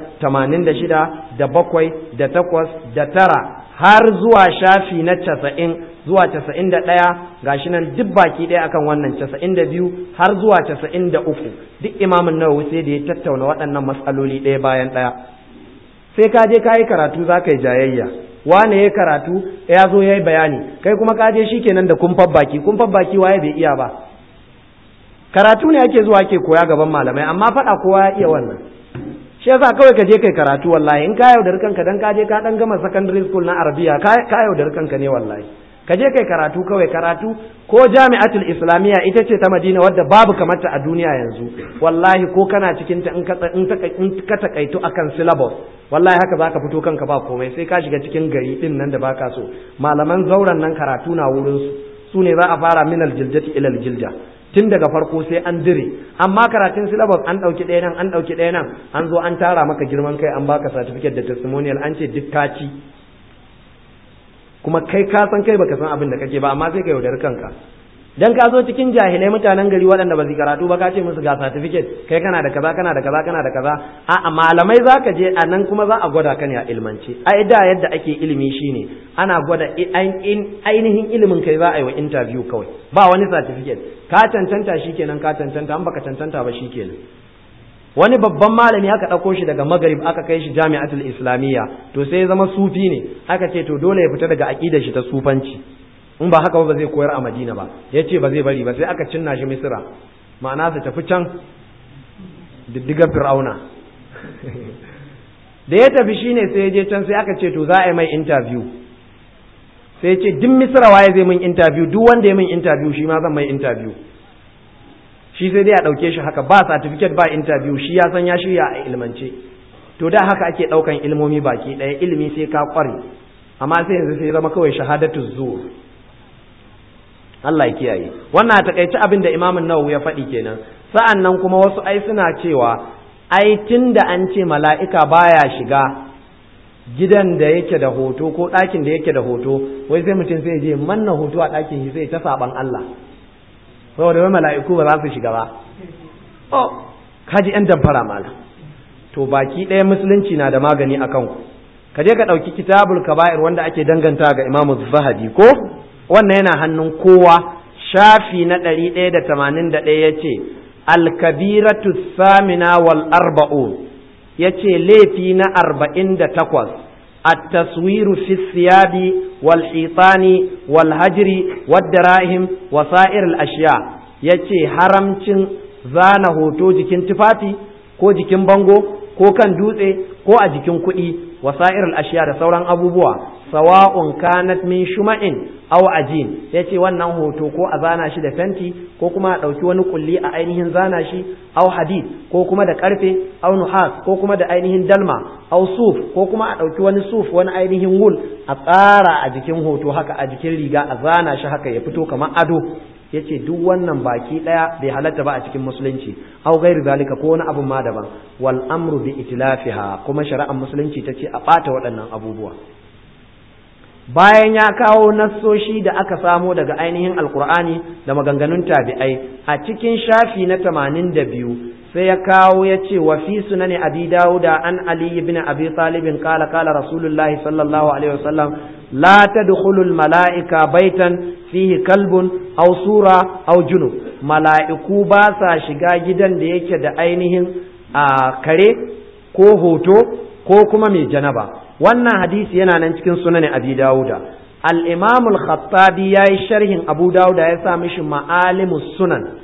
86 da bakwai da takwas da tara har zuwa shafi na 90 zuwa 91 gashi nan duk baki ɗaya akan wannan 92 har zuwa 93 duk imamin nawawi sai da ya tattauna waɗannan matsaloli ɗaya bayan ɗaya sai ka je ka yi karatu za ka yi jayayya wane ya karatu ya zo ya yi bayani kai kuma ka je shikenan da kumfar baki kumfar baki waye bai iya ba karatu ne ake zuwa ake koya gaban malamai amma faɗa kowa ya iya wannan shi yasa kawai ka je kai karatu wallahi in ka yaudar kanka dan ka je ka dan gama secondary school na arabiya ka yaudar kanka ne wallahi ka je kai karatu kawai karatu ko jami'atul islamiyya ita ce ta madina wadda babu kamata a duniya yanzu wallahi ko kana cikin ta in ka in ka takaitu akan syllabus wallahi haka zaka fito kanka ba komai sai ka shiga cikin gari din nan da baka so malaman zauren nan karatu na wurin su su ne za a fara min aljiljati ila aljilja tun daga farko sai an dire amma karatun syllabus an dauki ɗaya nan an dauki ɗaya nan an zo an tara maka girman kai an baka certificate da testimonial an ce duk ka ci kuma kai ka san kai baka san abin da kake ba amma sai ka yaudar kanka dan ka zo cikin jahilai mutanen gari waɗanda ba su karatu ba ka ce musu ga certificate kai kana da kaza kana da kaza kana da kaza a malamai zaka je a nan kuma za a gwada ka ne a ilmance ai da yadda ake ilimi shine ana gwada ainihin ilimin kai za a yi wa interview kawai ba wani certificate ka cancanta shikenan ka cancanta an baka cancanta ba shikenan wani babban malami aka ɗauko shi daga magarib aka kai shi jami'atul islamiyya to sai ya zama sufi ne aka ce to dole ya fita daga aƙidar shi ta sufanci in ba haka ba zai koyar a madina ba ya ce ba zai bari ba sai aka cinna shi misira ma'ana su tafi can diddigar fir'auna da ya tafi shine sai ya je can sai aka ce to za a yi mai interview sai ya ce duk misira waye zai min interview duk wanda ya min interview shi ma zan mai interview shi sai dai a ɗauke shi haka ba certificate ba interview shi ya san ya shirya a ilmance to da haka ake ɗaukan ilmomi baki ɗaya ilimi sai ka ƙware amma sai yanzu sai zama kawai shahadatu zuwa Allah ya kiyaye wannan a takaice abin da imamun nawawi ya faɗi kenan sa'an nan kuma wasu ai suna cewa ai tun da an ce mala'ika baya shiga gidan da yake da hoto ko ɗakin da yake da hoto wai sai mutum sai je manna hoto a ɗakin shi sai ta saban Allah saboda wai mala'iku ba za su shiga ba oh kaji yan damfara mala to baki ɗaya musulunci na da magani a kanku ka je ka ɗauki kitabul kaba'ir wanda ake danganta ga imamu zahabi ko wannan yana hannun kowa shafi na ɗari ɗaya da tamanin da ɗaya ya ce alkabiratu samina wal arba'un ya ce laifi na arba'in da takwas التصوير في الثياب والحيطان والهجر والدراهم وسائر الأشياء yace haramcin zana hoto jikin tufafi ko jikin bango ko kan dutse ko a jikin kuɗi wasa'ir ashiya da sauran abubuwa sawa'un kanat min shuma'in aw ajin yace wannan hoto ko a zana shi da fenti ko kuma a ɗauki wani kulli a ainihin zana shi aw hadid ko kuma da karfe aw nuhas ko kuma da ainihin dalma aw suf ko kuma a ɗauki wani suf wani ainihin wul a tsara a jikin hoto haka a jikin riga a zana shi haka ya fito kamar ado yace duk wannan baki daya bai halatta ba a cikin musulunci aw gairu zalika ko wani abun ma daban wal amru bi itlafiha kuma shari'ar musulunci tace a bata waɗannan abubuwa bayan ya kawo nassoshi da aka samo daga ainihin alkur'ani da maganganun tabi'ai a cikin shafi na tamanin da biyu sai ya kawo ya ce wa fi sunani abi dawuda an ali ibn abi talibin kala kala rasulullahi sallallahu alaihi wasallam la tadkhulu al mala'ika baitan fihi kalbun aw sura aw junub mala'iku ba sa shiga gidan da yake da ainihin a kare ko hoto ko kuma mai janaba wannan hadisi yana nan cikin sunan abi dawuda al-imam al-khattabi yayi sharhin abu dawuda ya sa mishi ma'alimus sunan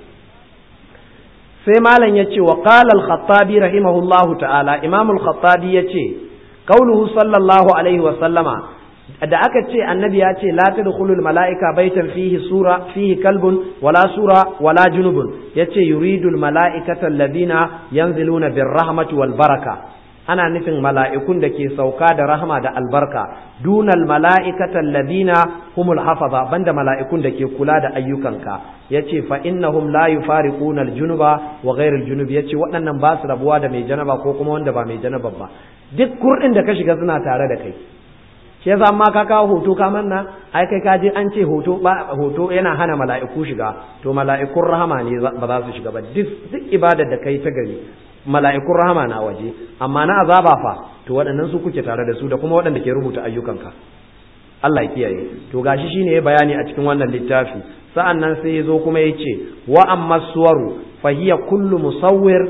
sai malam yace wa qala al-khattabi rahimahullahu ta'ala imam al-khattabi yace qauluhu sallallahu alaihi wa sallama da aka ce annabi ya ce la tadkhulul mala'ika baitan fihi sura fihi kalbun wala sura wala junubun yace yuridul mala'ikata alladhina yanziluna birrahmati wal baraka ana nufin mala'ikun da ke sauka da rahama da albarka dunal mala'ikata alladhina humul hafaza banda mala'ikun da ke kula da ayyukanka yace fa innahum la yufariquna aljunuba wa ghayr aljunub yace waɗannan ba su rabuwa da mai janaba ko kuma wanda ba mai janaba ba duk kurdin da ka shiga suna tare da kai shi yasa amma ka kawo hoto ka manna ai kai ka je an ce hoto ba hoto yana hana mala'iku shiga to mala'ikun rahama ne ba za su shiga ba duk duk ibadar da kai ta gari mala'ikun rahama na waje amma na azaba fa to waɗannan su kuke tare da su da kuma waɗanda ke rubuta ayyukanka Allah ya kiyaye to gashi shine ya bayani a cikin wannan littafi sa'an nan sai ya zo kuma ya ce wa amma suwaru fa hiya kullu musawwir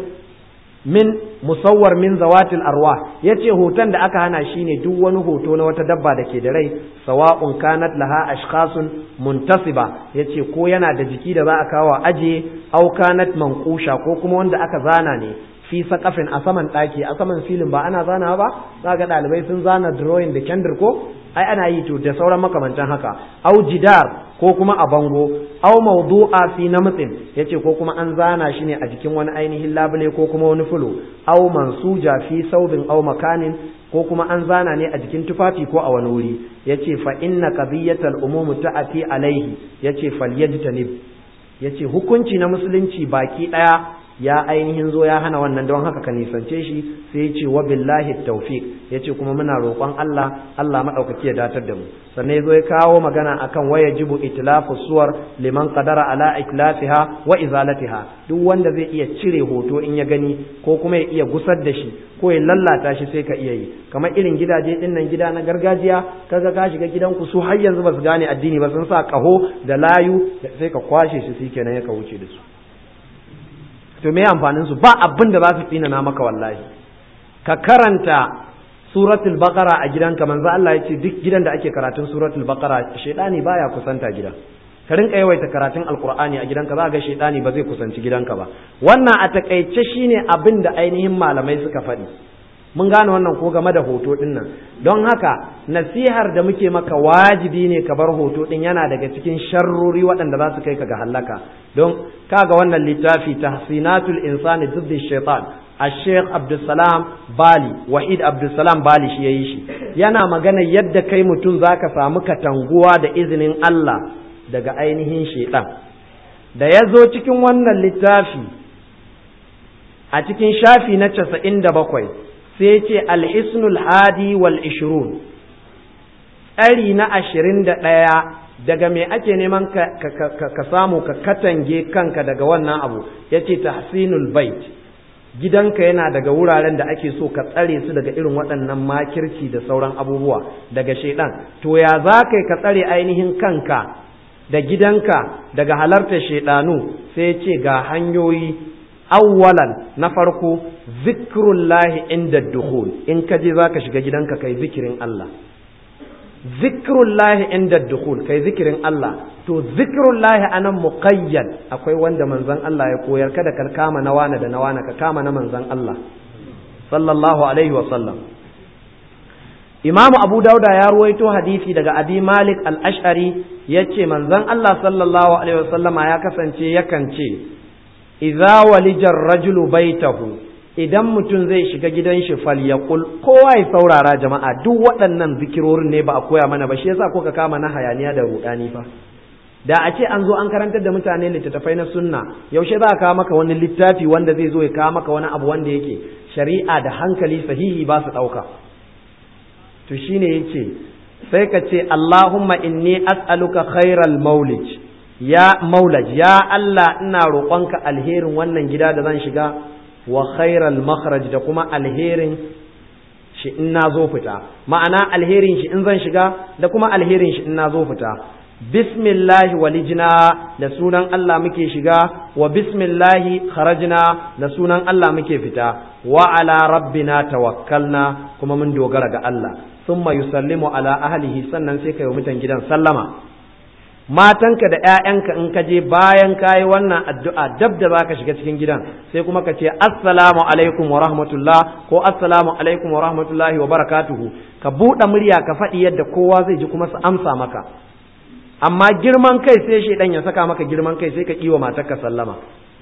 min musawwar min zawatil arwa yace hoton da aka hana shine duk wani hoto na wata dabba da ke da rai sawa'un kanat laha ashkhasun muntasiba yace ko yana da jiki da za a kawo aje au kanat manqusha ko kuma wanda aka zana ne fi sakafin a saman ɗaki a saman filin ba ana zana ba za ga ɗalibai sun zana drawing da kendir ko ai ana yi to da sauran makamantan haka au jidar ko kuma a bango au mawdu'a fi namtsin yace ko kuma an zana shi ne a jikin wani ainihin labule ko kuma wani fulo au mansuja fi saubin au makanin ko kuma an zana ne a jikin tufafi ko a wani wuri yace fa inna qadiyatal umum ta'ati alaihi yace falyajtanib yace hukunci na musulunci baki daya ya ainihin zo ya hana wannan don haka ka nisance shi sai ya ce wa billahi tawfiq ya ce kuma muna roƙon Allah Allah maɗaukaki ya datar da mu sannan ya zo ya kawo magana akan waya jibu itlafu suwar liman qadara ala itlafiha wa izalatiha duk wanda zai iya cire hoto in ya gani ko kuma ya iya gusar da shi ko ya lallata shi sai ka iya yi kamar irin gidaje din nan gida na gargajiya kaga ka shiga gidanku su har yanzu ba su gane addini ba sun sa kaho da layu sai ka kwashe shi sai kenan ya ka wuce da su to me amfanin su ba abin da za su tsinana maka wallahi ka karanta suratul baqara a gidanka manzo Allah ya ce duk gidan da ake karatun suratul baqara shedani baya kusanta gida ka rinka yawaita karatun alqur'ani a gidanka za ga shedani ba zai kusanci gidanka ba wannan a takaice shine abin da ainihin malamai suka faɗi mun gane wannan ko game da hoto din nan don haka nasihar da muke maka wajibi ne ka bar hoto din yana daga cikin sharrori waɗanda za su kai ka ga hallaka don kaga wannan littafi tahsinatul insani diddi shaitan الشيخ عبد السلام بالي وحيد عبد السلام بالي shi yayi shi yana magana yadda kai mutum zaka samu katanguwa da izinin Allah daga ainihin shaitan da ya zo cikin wannan littafi a cikin shafi na casa'in da bakwai sai ce alhisnul hadi wal ishirun tsari na ashirin da ɗaya daga me ake neman ka samu ka katange kanka daga wannan abu ya ce tahsinul bait gidanka yana daga wuraren da ake so ka tsare su daga irin waɗannan makirci da sauran abubuwa daga shaidan to ya za ka ka tsare ainihin kanka da gidanka daga halartar shaidanu sai ce ga hanyoyi awwalan na farko zikrullahi inda dukhul in ka je zaka shiga gidanka kai zikirin Allah zikrullahi inda dukhul kai zikirin Allah to zikrullahi anan muqayyad akwai wanda manzon Allah ya koyar kada ka kama na wana da na wana ka kama na manzon Allah sallallahu alaihi wa sallam Imam Abu Dauda ya ruwaito hadisi daga Abi Malik al-Ash'ari yace manzon Allah sallallahu alaihi wa sallama ya kasance yakan ce idza walijar rajulu baitahu idan mutum zai shiga gidan shi falyaqul kowa ya saurara jama'a duk waɗannan zikirorin ne ba a koya mana ba shi yasa ko ka kama na hayaniya da rudani fa da a ce an zo an karantar da mutane littattafai na sunna yaushe za a kawo maka wani littafi wanda zai zo ya kawo maka wani abu wanda yake shari'a da hankali sahihi ba su ɗauka to shine yace sai ka ce Allahumma inni as'aluka khairal maulid ya maulaj ya Allah ina roƙonka alherin wannan gida da zan shiga wa khairal makhraj da kuma alherin shi in na zo fita ma'ana alherin shi in zan shiga da kuma alherin shi in na zo fita bismillahi walijina da sunan Allah muke shiga wa bismillahi kharajna da sunan Allah muke fita wa ala rabbina tawakkalna kuma mun dogara ga Allah thumma yusallimu ala ahlihi sannan sai kai wa mutan gidan sallama matanka da ‘ya'yanka in ka je bayan ka yi wannan addu'a dab da za ka shiga cikin gidan sai kuma ka ce assalamu alaikum wa rahmatullah ko assalamu alaikum wa rahmatullahi wa barakatuhu ka buɗe murya ka faɗi yadda kowa zai ji kuma su amsa maka amma girman kai sai shaidan ya saka maka girman kai sai ka ƙi wa matarka sallama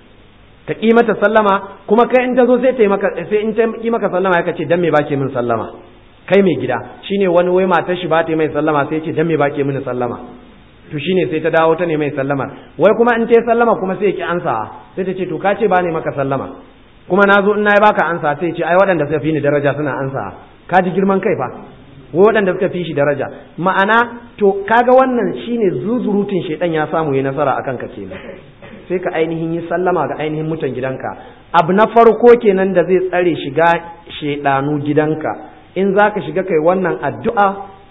ka ƙi mata sallama kuma kai in ta zo sai ta yi maka sai in ta ƙi maka sallama ya ce dan me bake min sallama kai mai gida shine wani wai matar shi ba ta yi mai sallama sai ya ce dan me bake mini sallama to shine sai ta dawo ta ne mai sallama wai kuma in ta yi sallama kuma sai ya ki ansa sai ta ce to ka ce ba ne maka sallama kuma na zo in na yi baka ansa sai ce ai waɗanda suka fi ni daraja suna ansa ka ji girman kai fa wai waɗanda suka fi shi daraja ma'ana to kaga wannan shine zuzurutun shedan ya samu yi nasara akan ka kenan sai ka ainihin yi sallama ga ainihin mutan gidanka abu na farko kenan da zai tsare shiga shedanu gidanka in zaka shiga kai wannan addu'a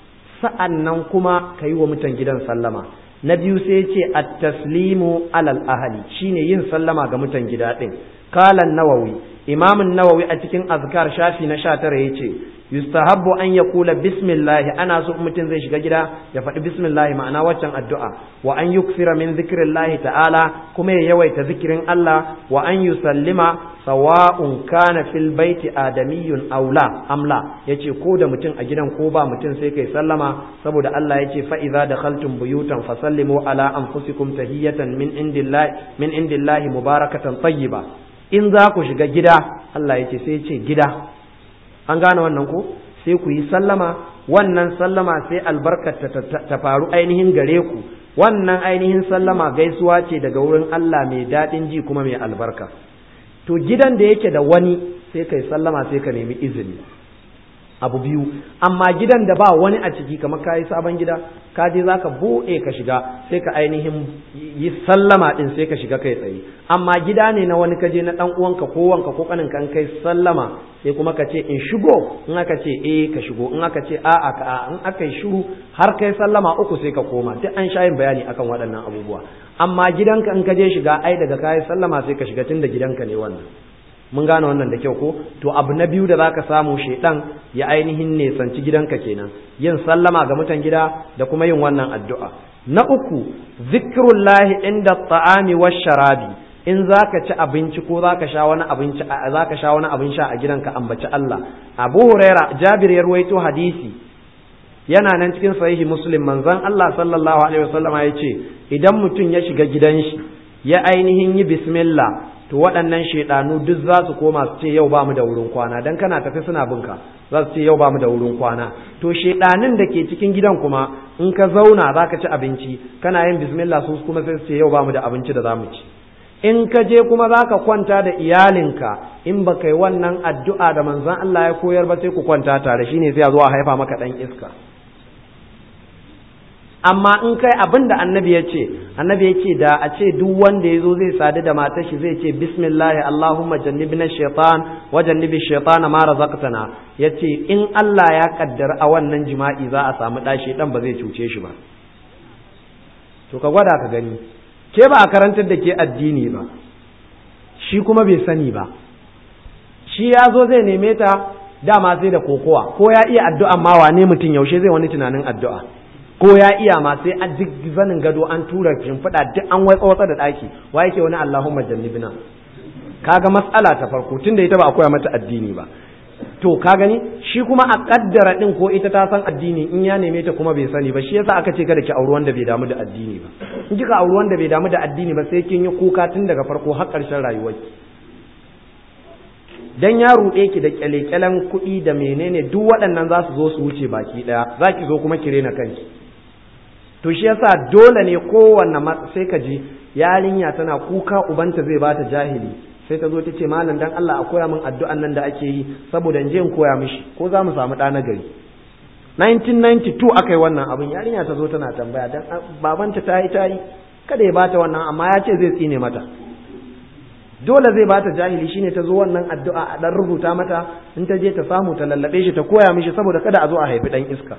sa'an nan kuma ka yi wa mutan gidan sallama na biyu sai ce a taslimu alal ahali shine yin sallama ga mutan gida ɗin kalan nawawi imamin nawawi a cikin azkar shafi na sha tara ya ce yustahabbu an ya kula bismillah ana so mutum zai shiga gida ya faɗi bismillah ma'ana waccan addu'a wa an yuksira min zikrillahi ta'ala kuma ya yawaita zikirin Allah wa an yusallima sawa'un kana fil baiti adamiyyun aula amla yace ko da mutum a gidan ko ba mutum sai kai sallama saboda Allah yace fa idza dakhaltum buyutan fasallimu ala anfusikum tahiyatan min indillahi min indillahi mubarakatan tayyiba in za ku shiga gida Allah yace sai yace gida an gane wannan ko sai ku yi sallama wannan sallama sai albarkar ta faru ainihin gare ku wannan ainihin sallama gaisuwa ce daga wurin Allah mai daɗin ji kuma mai albarka to gidan da yake da wani sai kai sallama sai ka nemi izini abu biyu amma gidan da ba wani a ciki kamar ka yi sabon gida ka je za ka buɗe ka shiga sai ka ainihin yi sallama ɗin sai ka shiga kai tsaye amma gida ne na wani kaje na ɗan uwanka ko wanka ko kaninka an kai sallama sai kuma ka ce in shigo in aka ce eh ka shigo in aka ce a'a ka a in aka yi shiru har kai sallama uku sai ka koma duk an sha yin bayani akan waɗannan abubuwa amma gidanka in ka je shiga ai daga kayi sallama sai ka shiga tunda gidanka ne wannan mun gane wannan da kyau ko to abu na biyu da zaka samu shedan ya ainihin ne sanci gidanka kenan yin sallama ga mutan gida da kuma yin wannan addu'a na uku zikrullahi inda ta'ami wash sharabi in zaka ci abinci ko zaka sha wani abinci zaka sha wani abin sha a gidanka ambaci Allah Abu Huraira Jabir ya ruwaito hadisi yana nan cikin sahihi Muslim manzon Allah sallallahu alaihi wasallama ya ce idan mutum ya shiga gidan shi ya ainihin yi bismillah to waɗannan shaidanu duk za su koma su ce yau ba mu da wurin kwana dan kana tafi suna binka za su ce yau ba mu da wurin kwana to shaidanin da ke cikin gidan kuma in ka zauna za ka ci abinci kana yin bismillah su kuma sai su ce yau ba mu da abinci da za mu ci in ka je kuma za ka kwanta da iyalinka in ba kai wannan addu'a da manzon Allah ya koyar ba sai ku kwanta tare shine sai a zo a haifa maka ɗan iska amma in kai abin da annabi ya ce annabi ya ce da a ce duk wanda ya zo zai sadu da matar shi zai ce bismillah allahumma jannibna shaitan wa jannibi shaitana ma razaqtana yace in Allah ya kaddara a wannan jima'i za a samu ɗa dan ba zai cuce shi ba to ka gwada ka gani ke ba a karantar da ke addini ba shi kuma bai sani ba shi ya zo zai neme ta dama sai da kokowa ko ya iya addu'a ma wane mutum yaushe zai wani tunanin addu'a ko ya iya ma sai an duk zanin gado an tura shimfiɗa duk an wai tsawata da ɗaki wa yake wani Allahumma jannibna kaga mas'ala ta farko tunda ita ba a koya mata addini ba to ka gani shi kuma a kaddara din ko ita ta san addini in ya neme ta kuma bai sani ba shi yasa aka ce kada ki auri wanda bai damu da addini ba in kika auri wanda bai damu da addini ba sai kin yi kuka tun daga farko har ƙarshen rayuwarki dan ya ruɗe ki da kyalekyalen kuɗi da menene duk waɗannan za su zo su wuce baki ɗaya za ki zo kuma ki rena kanki to shi yasa dole ne kowanne sai ka ji yarinya tana kuka ubanta zai bata jahili sai ta zo ta ce malam dan Allah a koya min addu'an nan da ake yi saboda in je in koya mishi ko za mu samu ɗa na gari 1992 aka yi wannan abin yarinya ta zo tana tambaya dan babanta ta yi ta yi kada ya bata wannan amma ya ce zai tsine mata dole zai bata jahili shine ta zo wannan addu'a a dan rubuta mata in ta je ta samu ta lallabe shi ta koya mishi saboda kada a zo a haifi dan iska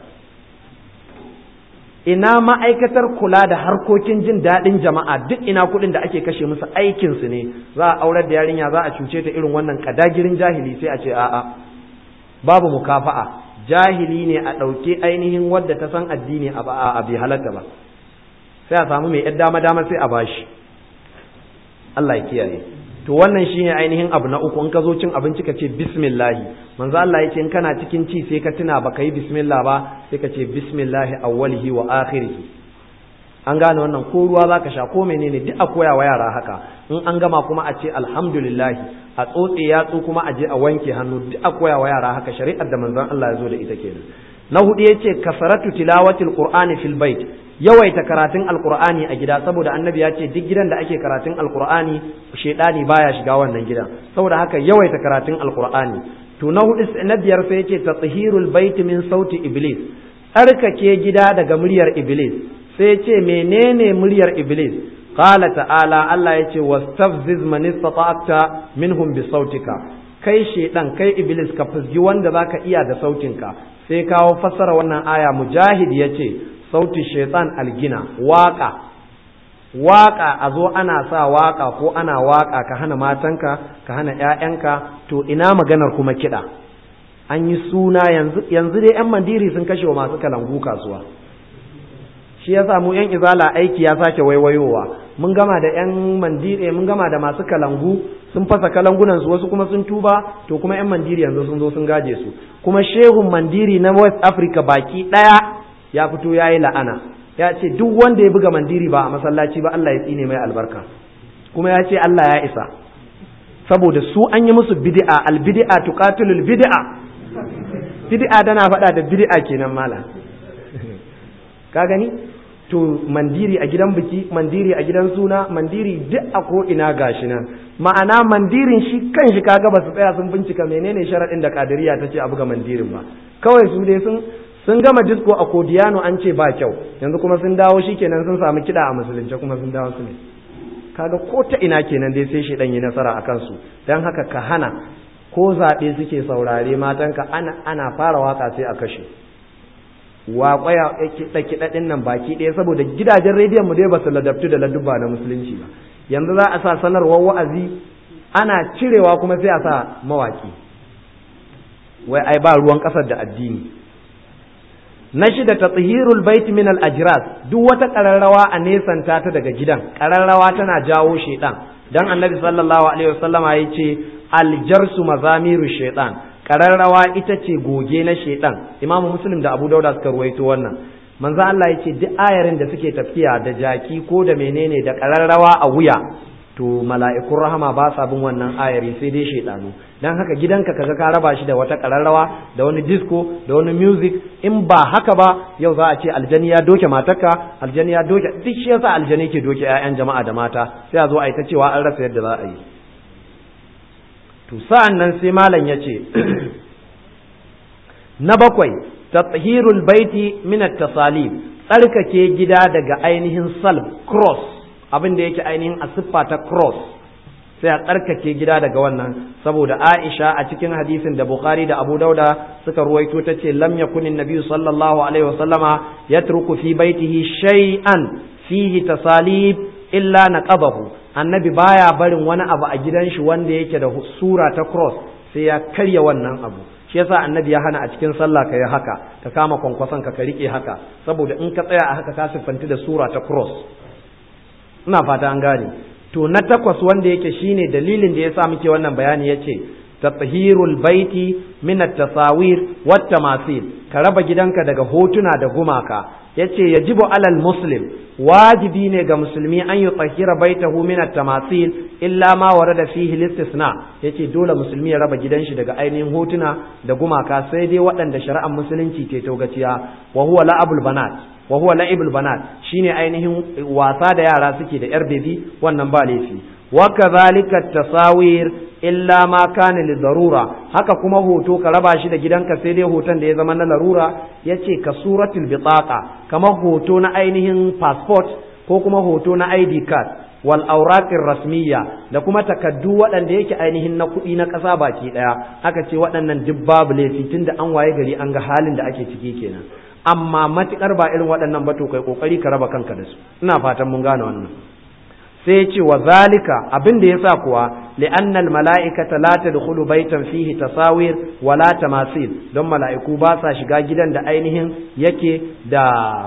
ina ma'aikatar kula da harkokin jin daɗin jama'a duk ina kuɗin da ake kashe musu aikinsu ne za a aurar da yarinya za a cuce ta irin wannan kadagirin jahili sai a ce a'a babu mukafa'a jahili ne a ɗauke ainihin wadda ta san addini a ba bai halatta ba sai a samu mai yar dama dama sai a bashi Allah ya kiyaye to wannan shine ainihin abu na uku in ka zo cin abinci ka ce bismillah manzo Allah ya ce in kana cikin ci sai ka tuna baka yi bismillah ba sai ka ce bismillah awwalihi wa akhirihi an gane wannan ko ruwa zaka sha ko menene duk a koya wa yara haka in an gama kuma a ce alhamdulillah a tsotse yatsu kuma a je a wanke hannu duk a koya wa yara haka shari'ar da manzon Allah ya zo da ita kenan na hudu yace kasaratu tilawatil qur'ani fil bait yawaita karatun alqur'ani a gida saboda annabi ya ce duk gidan da ake karatun alqur'ani shedani baya shiga wannan gidan saboda haka yawaita karatun alqur'ani to na hudu na biyar sai yace tathhirul bait min sauti iblis tsarkake gida daga muryar iblis sai yace menene muryar iblis qala ta'ala Allah yace wastafziz man istata'ta minhum bi sautika kai shedan kai iblis ka fusgi wanda zaka iya da sautinka sai kawo fassara wannan aya mujahid yace sautin shaitan algina waka waka a zo ana sa waka ko ana waka ka hana matanka ka hana ƴaƴanka to ina maganar kuma kiɗa an yi suna yanzu yanzu dai yan mandiri sun kashe wa masu kalangu kasuwa shi ya mu yan izala aiki ya sake waiwayowa mun gama da yan mandiri mun gama da masu kalangu sun fasa kalangunan su wasu kuma sun tuba to kuma yan mandiri yanzu sun zo sun gaje su kuma shehun mandiri na west africa baki ɗaya ya fito ya yi la'ana ya ce duk wanda ya buga mandiri ba a masallaci ba Allah ya tsine mai albarka kuma ya ce Allah ya isa saboda su an yi musu bid'a al bid'a tuqatilul bid'a bid'a tana faɗa da bid'a kenan mala ka gani to mandiri a gidan biki mandiri a gidan suna mandiri duk a ko ina gashi nan ma'ana mandirin shi kan shi kaga ba su tsaya sun bincika menene sharaɗin da kadiriya ta ce a buga mandirin ba kawai su dai sun sun gama disko a kodiyano an ce ba kyau yanzu kuma sun dawo shi kenan sun samu kiɗa a musulunce kuma sun dawo su ne kaga ko ta ina kenan dai sai shi yi nasara a kansu don haka ka hana ko zaɓe suke saurare matanka ana ana fara waka sai a kashe waƙwaya kiɗa kiɗa ɗin nan baki ɗaya saboda gidajen rediyon mu dai ba su ladabtu da ladubba na musulunci ba yanzu za a sa sanarwar wa'azi ana cirewa kuma sai a sa mawaƙi wai ai ba ruwan ƙasar da addini na shida tathhirul bait min al ajras duk wata kararrawa a nesanta ta daga gidan kararrawa tana jawo shedan dan annabi sallallahu alaihi wasallama yace al jarsu mazamiru shaytan kararrawa ita ce goge na shedan imamu muslim da abu dauda suka ruwaito wannan manzo Allah yace duk ayarin da suke tafiya da jaki ko da menene da kararrawa a wuya to mala'ikun rahama ba sa bin wannan ayari sai dai shaidanu dan haka gidanka kaga ka raba shi da wata kararrawa da wani disco da wani music in ba haka ba yau za a ce aljani ya doke matarka aljani ya doke duk shi yasa aljani ke doke ƴaƴan jama'a da mata sai a zo a yi ta cewa an rasa yadda za a yi to sa'an nan sai malam ya ce na bakwai tathirul baiti min at-tasalib tsarkake gida daga ainihin salb cross abin da yake ainihin a siffa ta cross sai a tsarkake gida daga wannan saboda Aisha a cikin hadisin da Bukhari da Abu Dauda suka ruwaito ta ce lam yakun annabi sallallahu alaihi wasallama yatruku fi baitihi shay'an fihi tasalib illa naqabahu annabi baya barin wani abu a gidan shi wanda yake da sura ta cross sai ya karya wannan abu shi yasa annabi ya hana a cikin sallah ka yi haka ka kama kwankwason ka ka rike haka saboda in ka tsaya a haka ka siffanti da sura ta cross ina fata an gane to na takwas wanda yake shine dalilin da yasa muke wannan bayani yace tathhirul baiti min at-tasawir wat tamasil ka raba gidanka daga hotuna da gumaka yace yajibu alal muslim wajibi ne ga musulmi an yi tsahira baitahu min at-tamasil illa ma warada fihi listisna yace dole musulmi ya raba gidan shi daga ainihin hotuna da gumaka sai dai waɗanda shari'ar musulunci ke togaciya wa huwa la'abul banat wa huwa la'ibul banat shine ainihin wasa da yara suke da yar bebi wannan ba laifi wa kadhalika at-tasawir illa ma kana li darura haka kuma hoto ka raba shi da gidanka sai dai hoton da ya zama na larura yace ka suratul bitaqa kamar hoto na ainihin passport ko kuma hoto na ID card wal auraqir rasmiya da kuma takaddu waɗanda yake ainihin na kuɗi na ƙasa baki ɗaya aka ce waɗannan duk babu laifi tunda an waye gari an ga halin da ake ciki kenan amma matukar ba irin waɗannan ba to kai kokari ka raba kanka da su ina fatan mun gane wannan sai ya ce wa zalika abin da yasa kuwa li'anna al-mala'ikata la tadkhulu baitan fihi tasawir wa la tamasil don mala'iku ba sa shiga gidan da ainihin yake da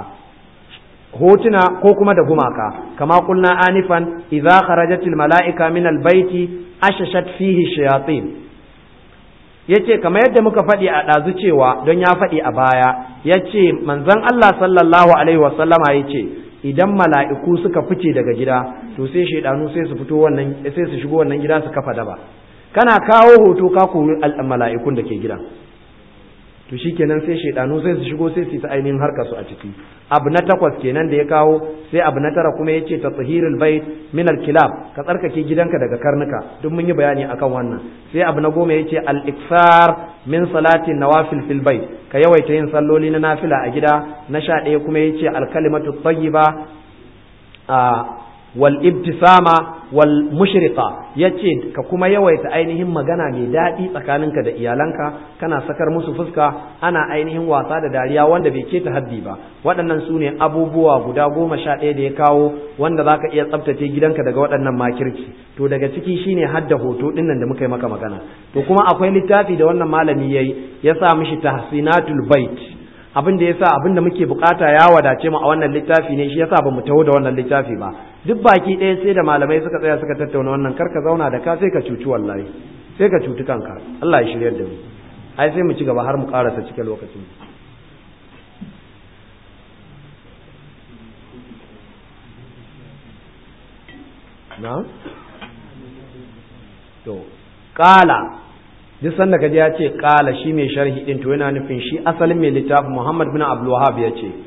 hotuna ko kuma da gumaka kama kulna anifan idza kharajatil mala'ika min al-baiti ashashat fihi shayatin yace kamar yadda muka faɗi a ɗazu cewa don ya faɗi a baya yace manzon Allah sallallahu alaihi wasallama yace idan mala'iku suka fice daga gida to sai shaidanu sai su fito wannan sai su shigo wannan gida su kafa daba kana kawo hoto ka kori mala'ikun da ke gidan to shikenan sai shaidanu sai su shigo sai su ta ainihin harka su a ciki abu na takwas kenan da ya kawo sai abu na tara kuma yace tathhirul bait min al kilab ka tsarkake gidanka daga karnuka duk mun yi bayani akan wannan sai abu na goma yace al iksar min salati nawafil fil bait ka yawaita yin salloli na nafila a gida na sha ɗaya kuma yace al kalimatu tayyiba a wal ibtisama wal mushriqa yace ka kuma yawaita ainihin magana mai daɗi tsakaninka da iyalanka kana sakar musu fuska ana ainihin wasa da dariya wanda bai keta haddi ba waɗannan su ne abubuwa guda goma sha ɗaya da ya kawo wanda za ka iya tsabtace gidanka daga waɗannan makirci to daga ciki shine hadda hoto ɗin nan da muka yi maka magana to kuma akwai littafi da wannan malami yayi ya sa mishi tahsinatul bait abin da yasa abin da muke bukata ya wadace mu a wannan littafi ne shi yasa bamu taho da wannan littafi ba duk baki ɗaya sai da malamai suka tsaya suka tattauna wannan kar ka zauna da ka sai ka cuci wallahi sai ka cuci kanka Allah ya shiryar da mu ai sai mu ci gaba har mu karasa cikin lokacin na to kala duk sanda kaji ya ce kala shi mai sharhi din to yana nufin shi asalin mai littafin Muhammad bin Abdul Wahhab ya ce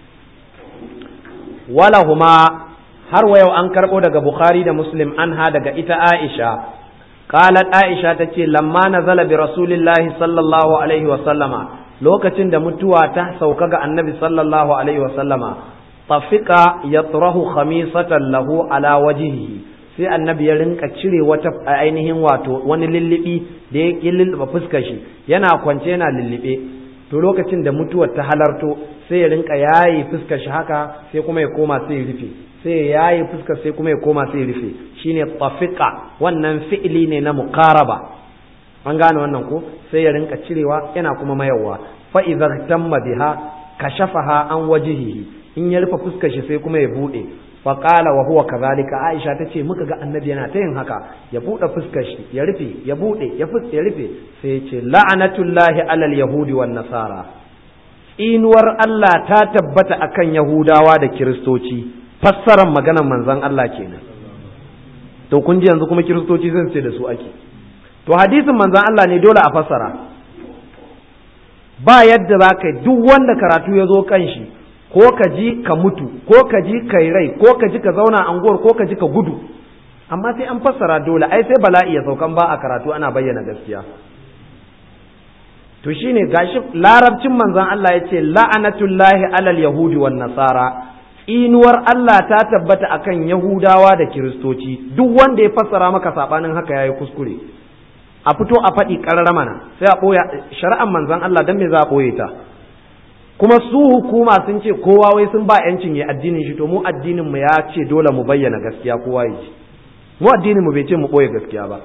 walahuma har wa yau an karbo daga Bukhari da Muslim anha daga ita Aisha qalat Aisha tace lamma nazala bi rasulillahi sallallahu alaihi wa sallama lokacin da mutuwa ta sauka ga annabi sallallahu alaihi wa sallama tafika yatrahu khamisatan lahu ala wajhihi sai annabi ya rinka cire wata ainihin wato wani lullubi da ya lulluɓa fuskar shi yana kwance yana lullube to lokacin da mutuwar ta halarto sai ya rinka yayi fuskar shi haka sai kuma ya koma sai ya rufe sai ya yayi fuskar sai kuma ya koma sai ya rufe shine tafiqa wannan fi'ili ne na muqaraba an gane wannan ko sai ya rinka cirewa yana kuma mayarwa fa idza tamma biha kashafaha an wajhihi in ya rufe fuskar shi sai kuma ya bude faƙala wa huwa kazalika aisha ta ce muka ga annabi yana ta yin haka ya buɗe fuskar shi ya rufe ya buɗe ya fuske ya rufe sai ya ce la'anatullahi alal yahudi wan nasara inuwar Allah ta tabbata akan yahudawa da kiristoci fassarar maganar manzon Allah kenan to kun ji yanzu kuma kiristoci zan ce da su ake to hadisin manzon Allah ne dole a fassara ba yadda za ka duk wanda karatu ya zo kan shi ko ka ji ka mutu ko ka ji ka rai ko ka ji ka zauna anguwar ko ka ji ka gudu amma sai an fassara dole ai sai bala'i ya saukan ba a karatu ana bayyana gaskiya to shine gashi larabcin manzon Allah ya ce la'anatullahi alal yahudi wan nasara inuwar Allah ta tabbata akan yahudawa da kiristoci duk wanda ya fassara maka sabanin haka yayi kuskure a fito a faɗi ƙarara mana sai a ɓoya shari'ar manzon Allah dan me za a ɓoye ta kuma su hukuma sun ce kowa wai sun ba yancin ya addinin shi to mu addinin mu ya ce dole mu bayyana gaskiya kowa ya ji mu addinin mu bai ce mu boye gaskiya ba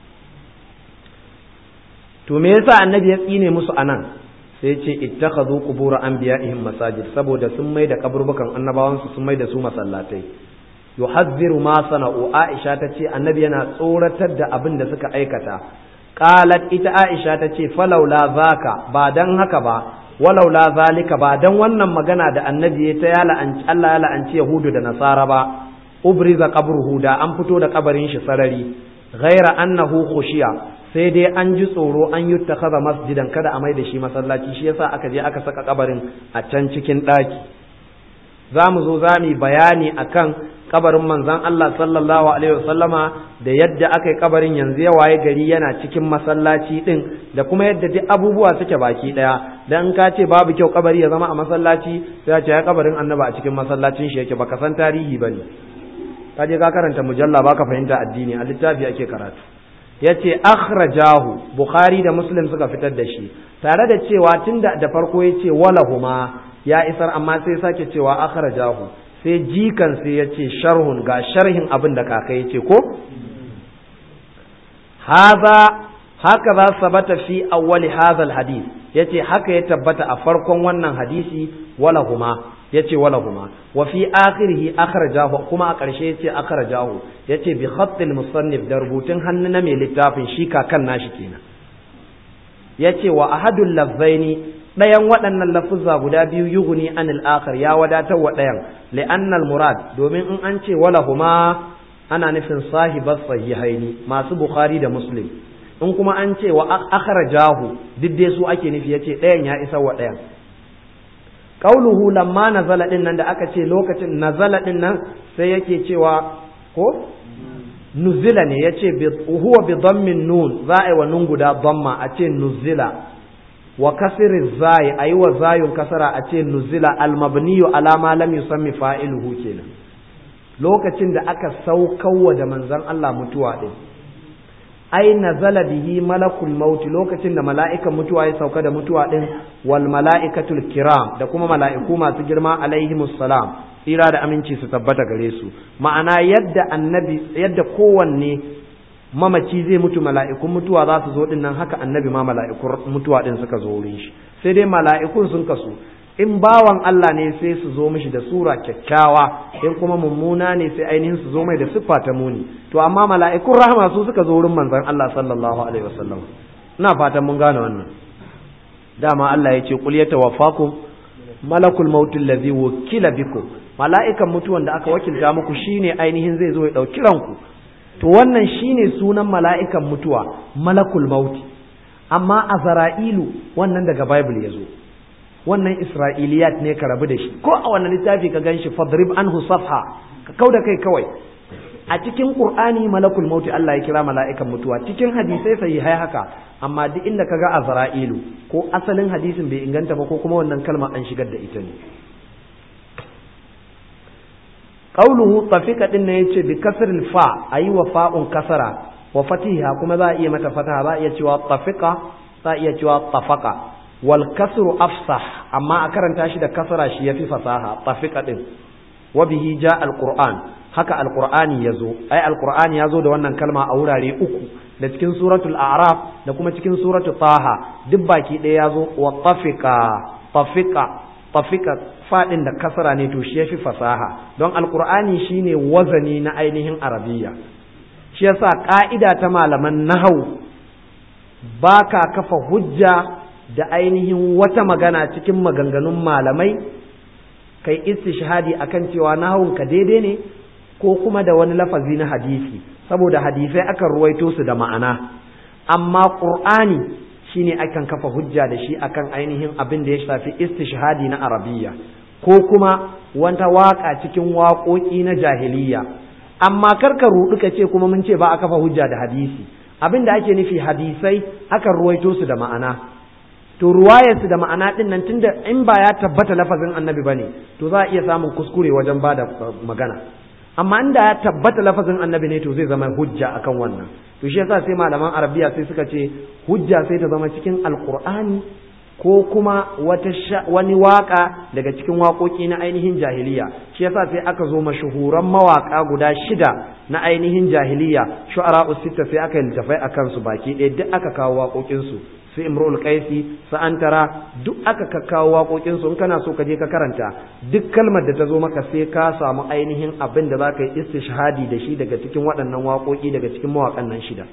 to me yasa annabi ya tsine musu anan sai ce ittakhadhu qubur anbiya'ihim masajid saboda sun mai da kaburbukan annabawan su sun mai da su masallatai yuhadhdhiru ma sana'u aisha tace annabi yana tsoratar da abin da suka aikata qalat ita aisha tace falaula zaka ba dan haka ba walaula zalika ba dan wannan magana da annabi ya ta yala an Allah ya la'anci yahudu da nasara ba ubriza qabruhu da an fito da kabarin shi sarari ghaira annahu khushiya sai dai an ji tsoro an yi takaza masjidan kada a mai da shi masallaci shi yasa aka je aka saka kabarin a can cikin ɗaki za mu zo za mu bayani akan kabarin manzon Allah sallallahu alaihi wasallama da yadda aka yi kabarin yanzu ya waye gari yana cikin masallaci din da kuma yadda duk abubuwa suke baki daya dan ka ce babu kyau kabari ya zama a masallaci sai ce ya kabarin annaba a cikin masallacin shi yake baka san tarihi bane ka je ka karanta mujalla baka fahimta addini a littafi ake karatu yace akhrajahu bukhari da muslim suka fitar da shi tare da cewa tunda da farko yace walahuma ya isar amma sai sake cewa akhrajahu sai jikan sai yace sharhun ga sharhin abin da kaka yace ko hadha haka za sabata fi awwali hadha alhadith yace haka ya tabbata a farkon wannan hadisi walahuma yace walahuma wa fi akhirih akhrajahu kuma a ƙarshe yace akhrajahu yace bi khatt musannif da rubutun hannu na mai littafin shi kakan nashi kenan yace wa ahadul lafzaini ɗayan waɗannan lafuzza guda biyu yughni anil akhar ya wadatar wa ɗayan li'annal murad domin in an ce walahuma ana nufin sahibas sahihaini masu bukhari da muslim in kuma an ce wa akhrajahu duk dai su ake nufi yace ɗayan ya isa wa ɗayan qauluhu lamma nazala din nan da aka ce lokacin nazala din nan sai yake cewa ko nuzila ne yace huwa bi dhammin nun za a yi wa nun guda dhamma a ce nuzila wa kasri zai ayi wa zayun kasara a ce nuzila al mabniyu ala ma lam yusammi fa'iluhu kenan lokacin da aka saukawa da manzon Allah mutuwa din ai nazala bihi malakul maut lokacin da mala'ikan mutuwa ya sauka da mutuwa din wal mala'ikatul kiram da kuma mala'iku masu girma alaihimus salam tsira da aminci su tabbata gare su ma'ana yadda annabi yadda kowanne mamaci zai mutu mala'ikun mutuwa za su zo din nan haka annabi ma mala'ikun mutuwa din suka zo wurin shi sai dai mala'ikun sun kasu in bawan Allah ne sai su zo mishi da sura kyakkyawa in kuma mummuna ne sai ainihin su zo mai da siffa ta muni to amma mala'ikun rahama su suka zo wurin manzon Allah sallallahu alaihi wasallam ina fatan mun gane wannan dama Allah ya ce qul yatawaffakum malakul maut allazi wukila bikum mala'ikan mutuwan da aka wakilta muku shine ainihin zai zo ya dauki ranku to wannan shine sunan mala'ikan mutuwa malakul mauti amma azra'ilu wannan daga bible ya zo wannan isra'iliyat ne ka rabu da shi ko a wannan littafi ka gan shi fadrib anhu safha ka kau da kai kawai a cikin qur'ani malakul mauti Allah ya kira mala'ikan mutuwa cikin hadisai sai hai haka amma duk inda ka ga azra'ilu ko asalin hadisin bai inganta ba ko kuma wannan kalma an shigar da ita ne qauluhu tafika din ne yace bi kasril fa ayi wa fa'un kasara wa fatiha kuma za a iya mata fataha za a iya cewa tafika za a iya cewa tafaka wal kasru afsah amma a karanta shi da kasara shi yafi fasaha tafika din wa bihi ja alquran haka alqur'ani yazo ai alqur'ani yazo da wannan kalma a wurare uku da cikin suratul a'raf da kuma cikin suratul taha duk baki ɗaya yazo wa tafika tafika tafika fadin da kasara ne to shi yafi fasaha don alqur'ani shine wazani na ainihin arabiyya shi yasa ka'ida ta malaman nahau baka kafa hujja da ainihin wata magana cikin maganganun malamai kai istishhadi akan cewa nahawun ka daidai ne ko kuma da wani lafazi na hadisi saboda hadisai akan ruwaito su da ma'ana amma qur'ani shine akan kafa hujja da shi akan ainihin abin da ya shafi istishhadi na arabiyya ko kuma wata waka cikin waƙoƙi na jahiliya amma karka rudu ka ce kuma mun ce ba a kafa hujja da hadisi abin da ake nufi hadisai akan ruwaito su da ma'ana to ruwayarsu da ma'ana din nan tunda in ba ya tabbata lafazin annabi bane to za a iya samun kuskure wajen bada magana amma inda ya tabbata lafazin annabi ne to zai zama hujja akan wannan to shi yasa sai malaman arabiya sai suka ce hujja sai ta zama cikin alqur'ani ko kuma wata wani waka daga cikin waƙoƙi na ainihin jahiliya shi yasa sai aka zo mashahuran mawaka guda shida na ainihin jahiliya shu'ara usitta sai aka yi littafai a kansu baki ɗaya duk aka kawo waƙoƙinsu su imrul qaisi su antara duk aka kakkawo waƙoƙinsu in kana so ka je ka karanta duk kalmar da ta zo maka sai ka samu ainihin abin da za ka yi istishhadi da shi daga cikin waɗannan waƙoƙi daga cikin mawaƙan nan shida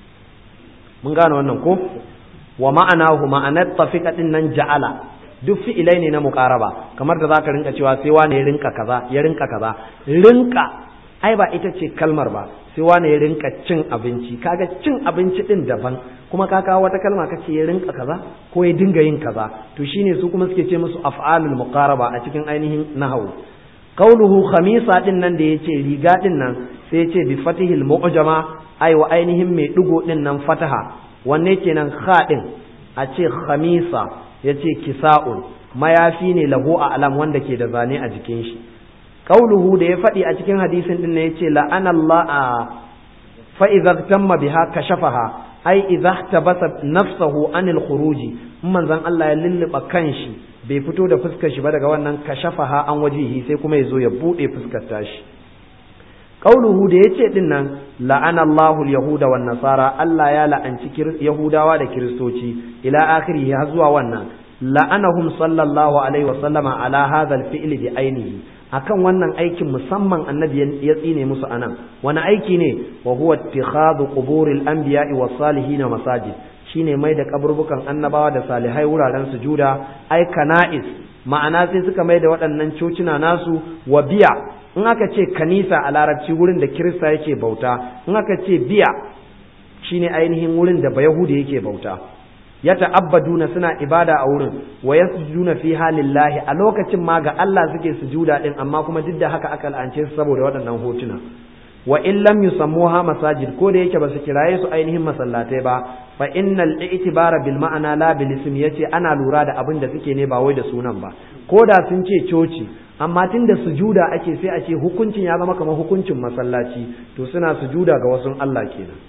mun gane wannan ko wa ma'anahu ma'anar tafika din nan ja'ala duk fi'ilai ne na muqaraba kamar da zaka rinka cewa sai wani ya rinka kaza ya rinka kaza rinka ai ba ita ce kalmar ba sai wani ya rinka cin abinci kaga cin abinci din daban kuma ka kawo wata kalma kace ya rinka kaza ko ya dinga yin kaza to shine su kuma suke ce musu af'alul muqaraba a cikin ainihin nahwu qauluhu khamisa din nan da yace riga din nan sai yace bi fatihil mu'jama ai wa ainihin mai digo din nan fataha wanne kenan khaɗin a ce khamisa ya ce kisa'un mayafi ne lahu a alam wanda ke da zane a jikin shi qauluhu da ya faɗi a cikin hadisin din ne ya ce la'anallah a fa idza tamma biha kashafaha ai idza tabasa nafsahu anil khuruji manzon Allah ya lulluba kanshi bai fito da fuskar shi ba daga wannan kashafaha an wajihi sai kuma ya zo ya bude fuskar tashi qauluhu da yace din nan la'ana Allahu al-yahuda wan nasara Allah ya la'anci yahudawa da kiristoci ila akhirih har zuwa wannan la'anahum sallallahu alaihi wa sallama ala hadha al-fi'l bi ainihi akan wannan aikin musamman annabi ya tsine musu anan wani aiki ne wa huwa ittikhadhu quburil anbiya'i was salihin masajid shine mai da kaburbukan annabawa da salihai wuraren sujuda ai kana'is ma'ana sai suka mai da waɗannan cocina nasu wa biya in aka ce kanisa a larabci wurin da kirista yake bauta in aka ce biya shine ainihin wurin da bayahudi yake bauta ya ta'abbaduna suna ibada a wurin wa yasjuduna fi halillahi a lokacin ma ga Allah suke sujuda din amma kuma duk da haka aka la'ance su saboda waɗannan hotuna wa in lam yusammuha masajid ko da yake ba su kiraye su ainihin masallatai ba fa innal i'tibara bil ma'ana la bil ism yace ana lura da abin da suke ne ba wai da sunan ba ko da sun ce coci amma tun da sujuda ake sai a ce hukuncin ya zama kamar hukuncin masallaci to suna sujuda ga wasu Allah kenan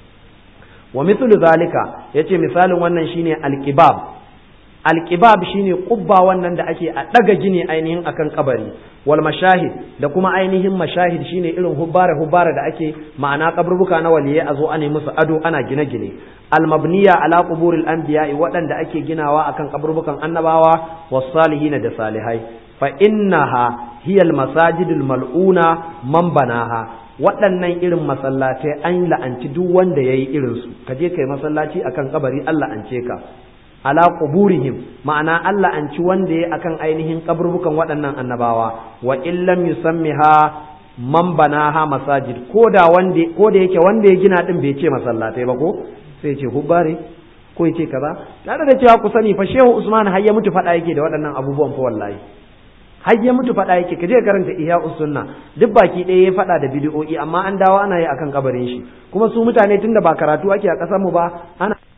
wa mithlu zalika yace misalin wannan shine alqibab alqibab shine qubba wannan da ake a daga gini ainihin akan kabari wal mashahid da kuma ainihin mashahid shine irin hubbara hubbara da ake ma'ana kaburbuka na waliyai a zo ana musu ado ana gine-gine al mabniya ala quburil anbiya'i waɗanda ake ginawa akan kaburbukan annabawa was salihin da salihai fa innaha hiya al masajidul mal'una man banaha waɗannan irin masallatai an la'anci duk wanda yayi irin su ka je kai masallaci akan kabari Allah an ce ka ala quburihim ma'ana Allah an ci wanda yayi akan ainihin kaburbukan waɗannan annabawa wa illam yusammiha man banaha masajid ko da wanda ko da yake wanda ya gina din bai ce masallatai ba ko sai ce hubbare ko ya ce kaza tare da cewa ku sani fa shehu usman har ya mutu faɗa yake da waɗannan abubuwan fa wallahi har ya mutu faɗa yake kaje karanta ihya sunna duk baki ɗaya ya faɗa da bidiyo'i amma an dawo ana yi akan kabarin shi kuma su mutane tunda ba karatu ake a ƙasar mu ba ana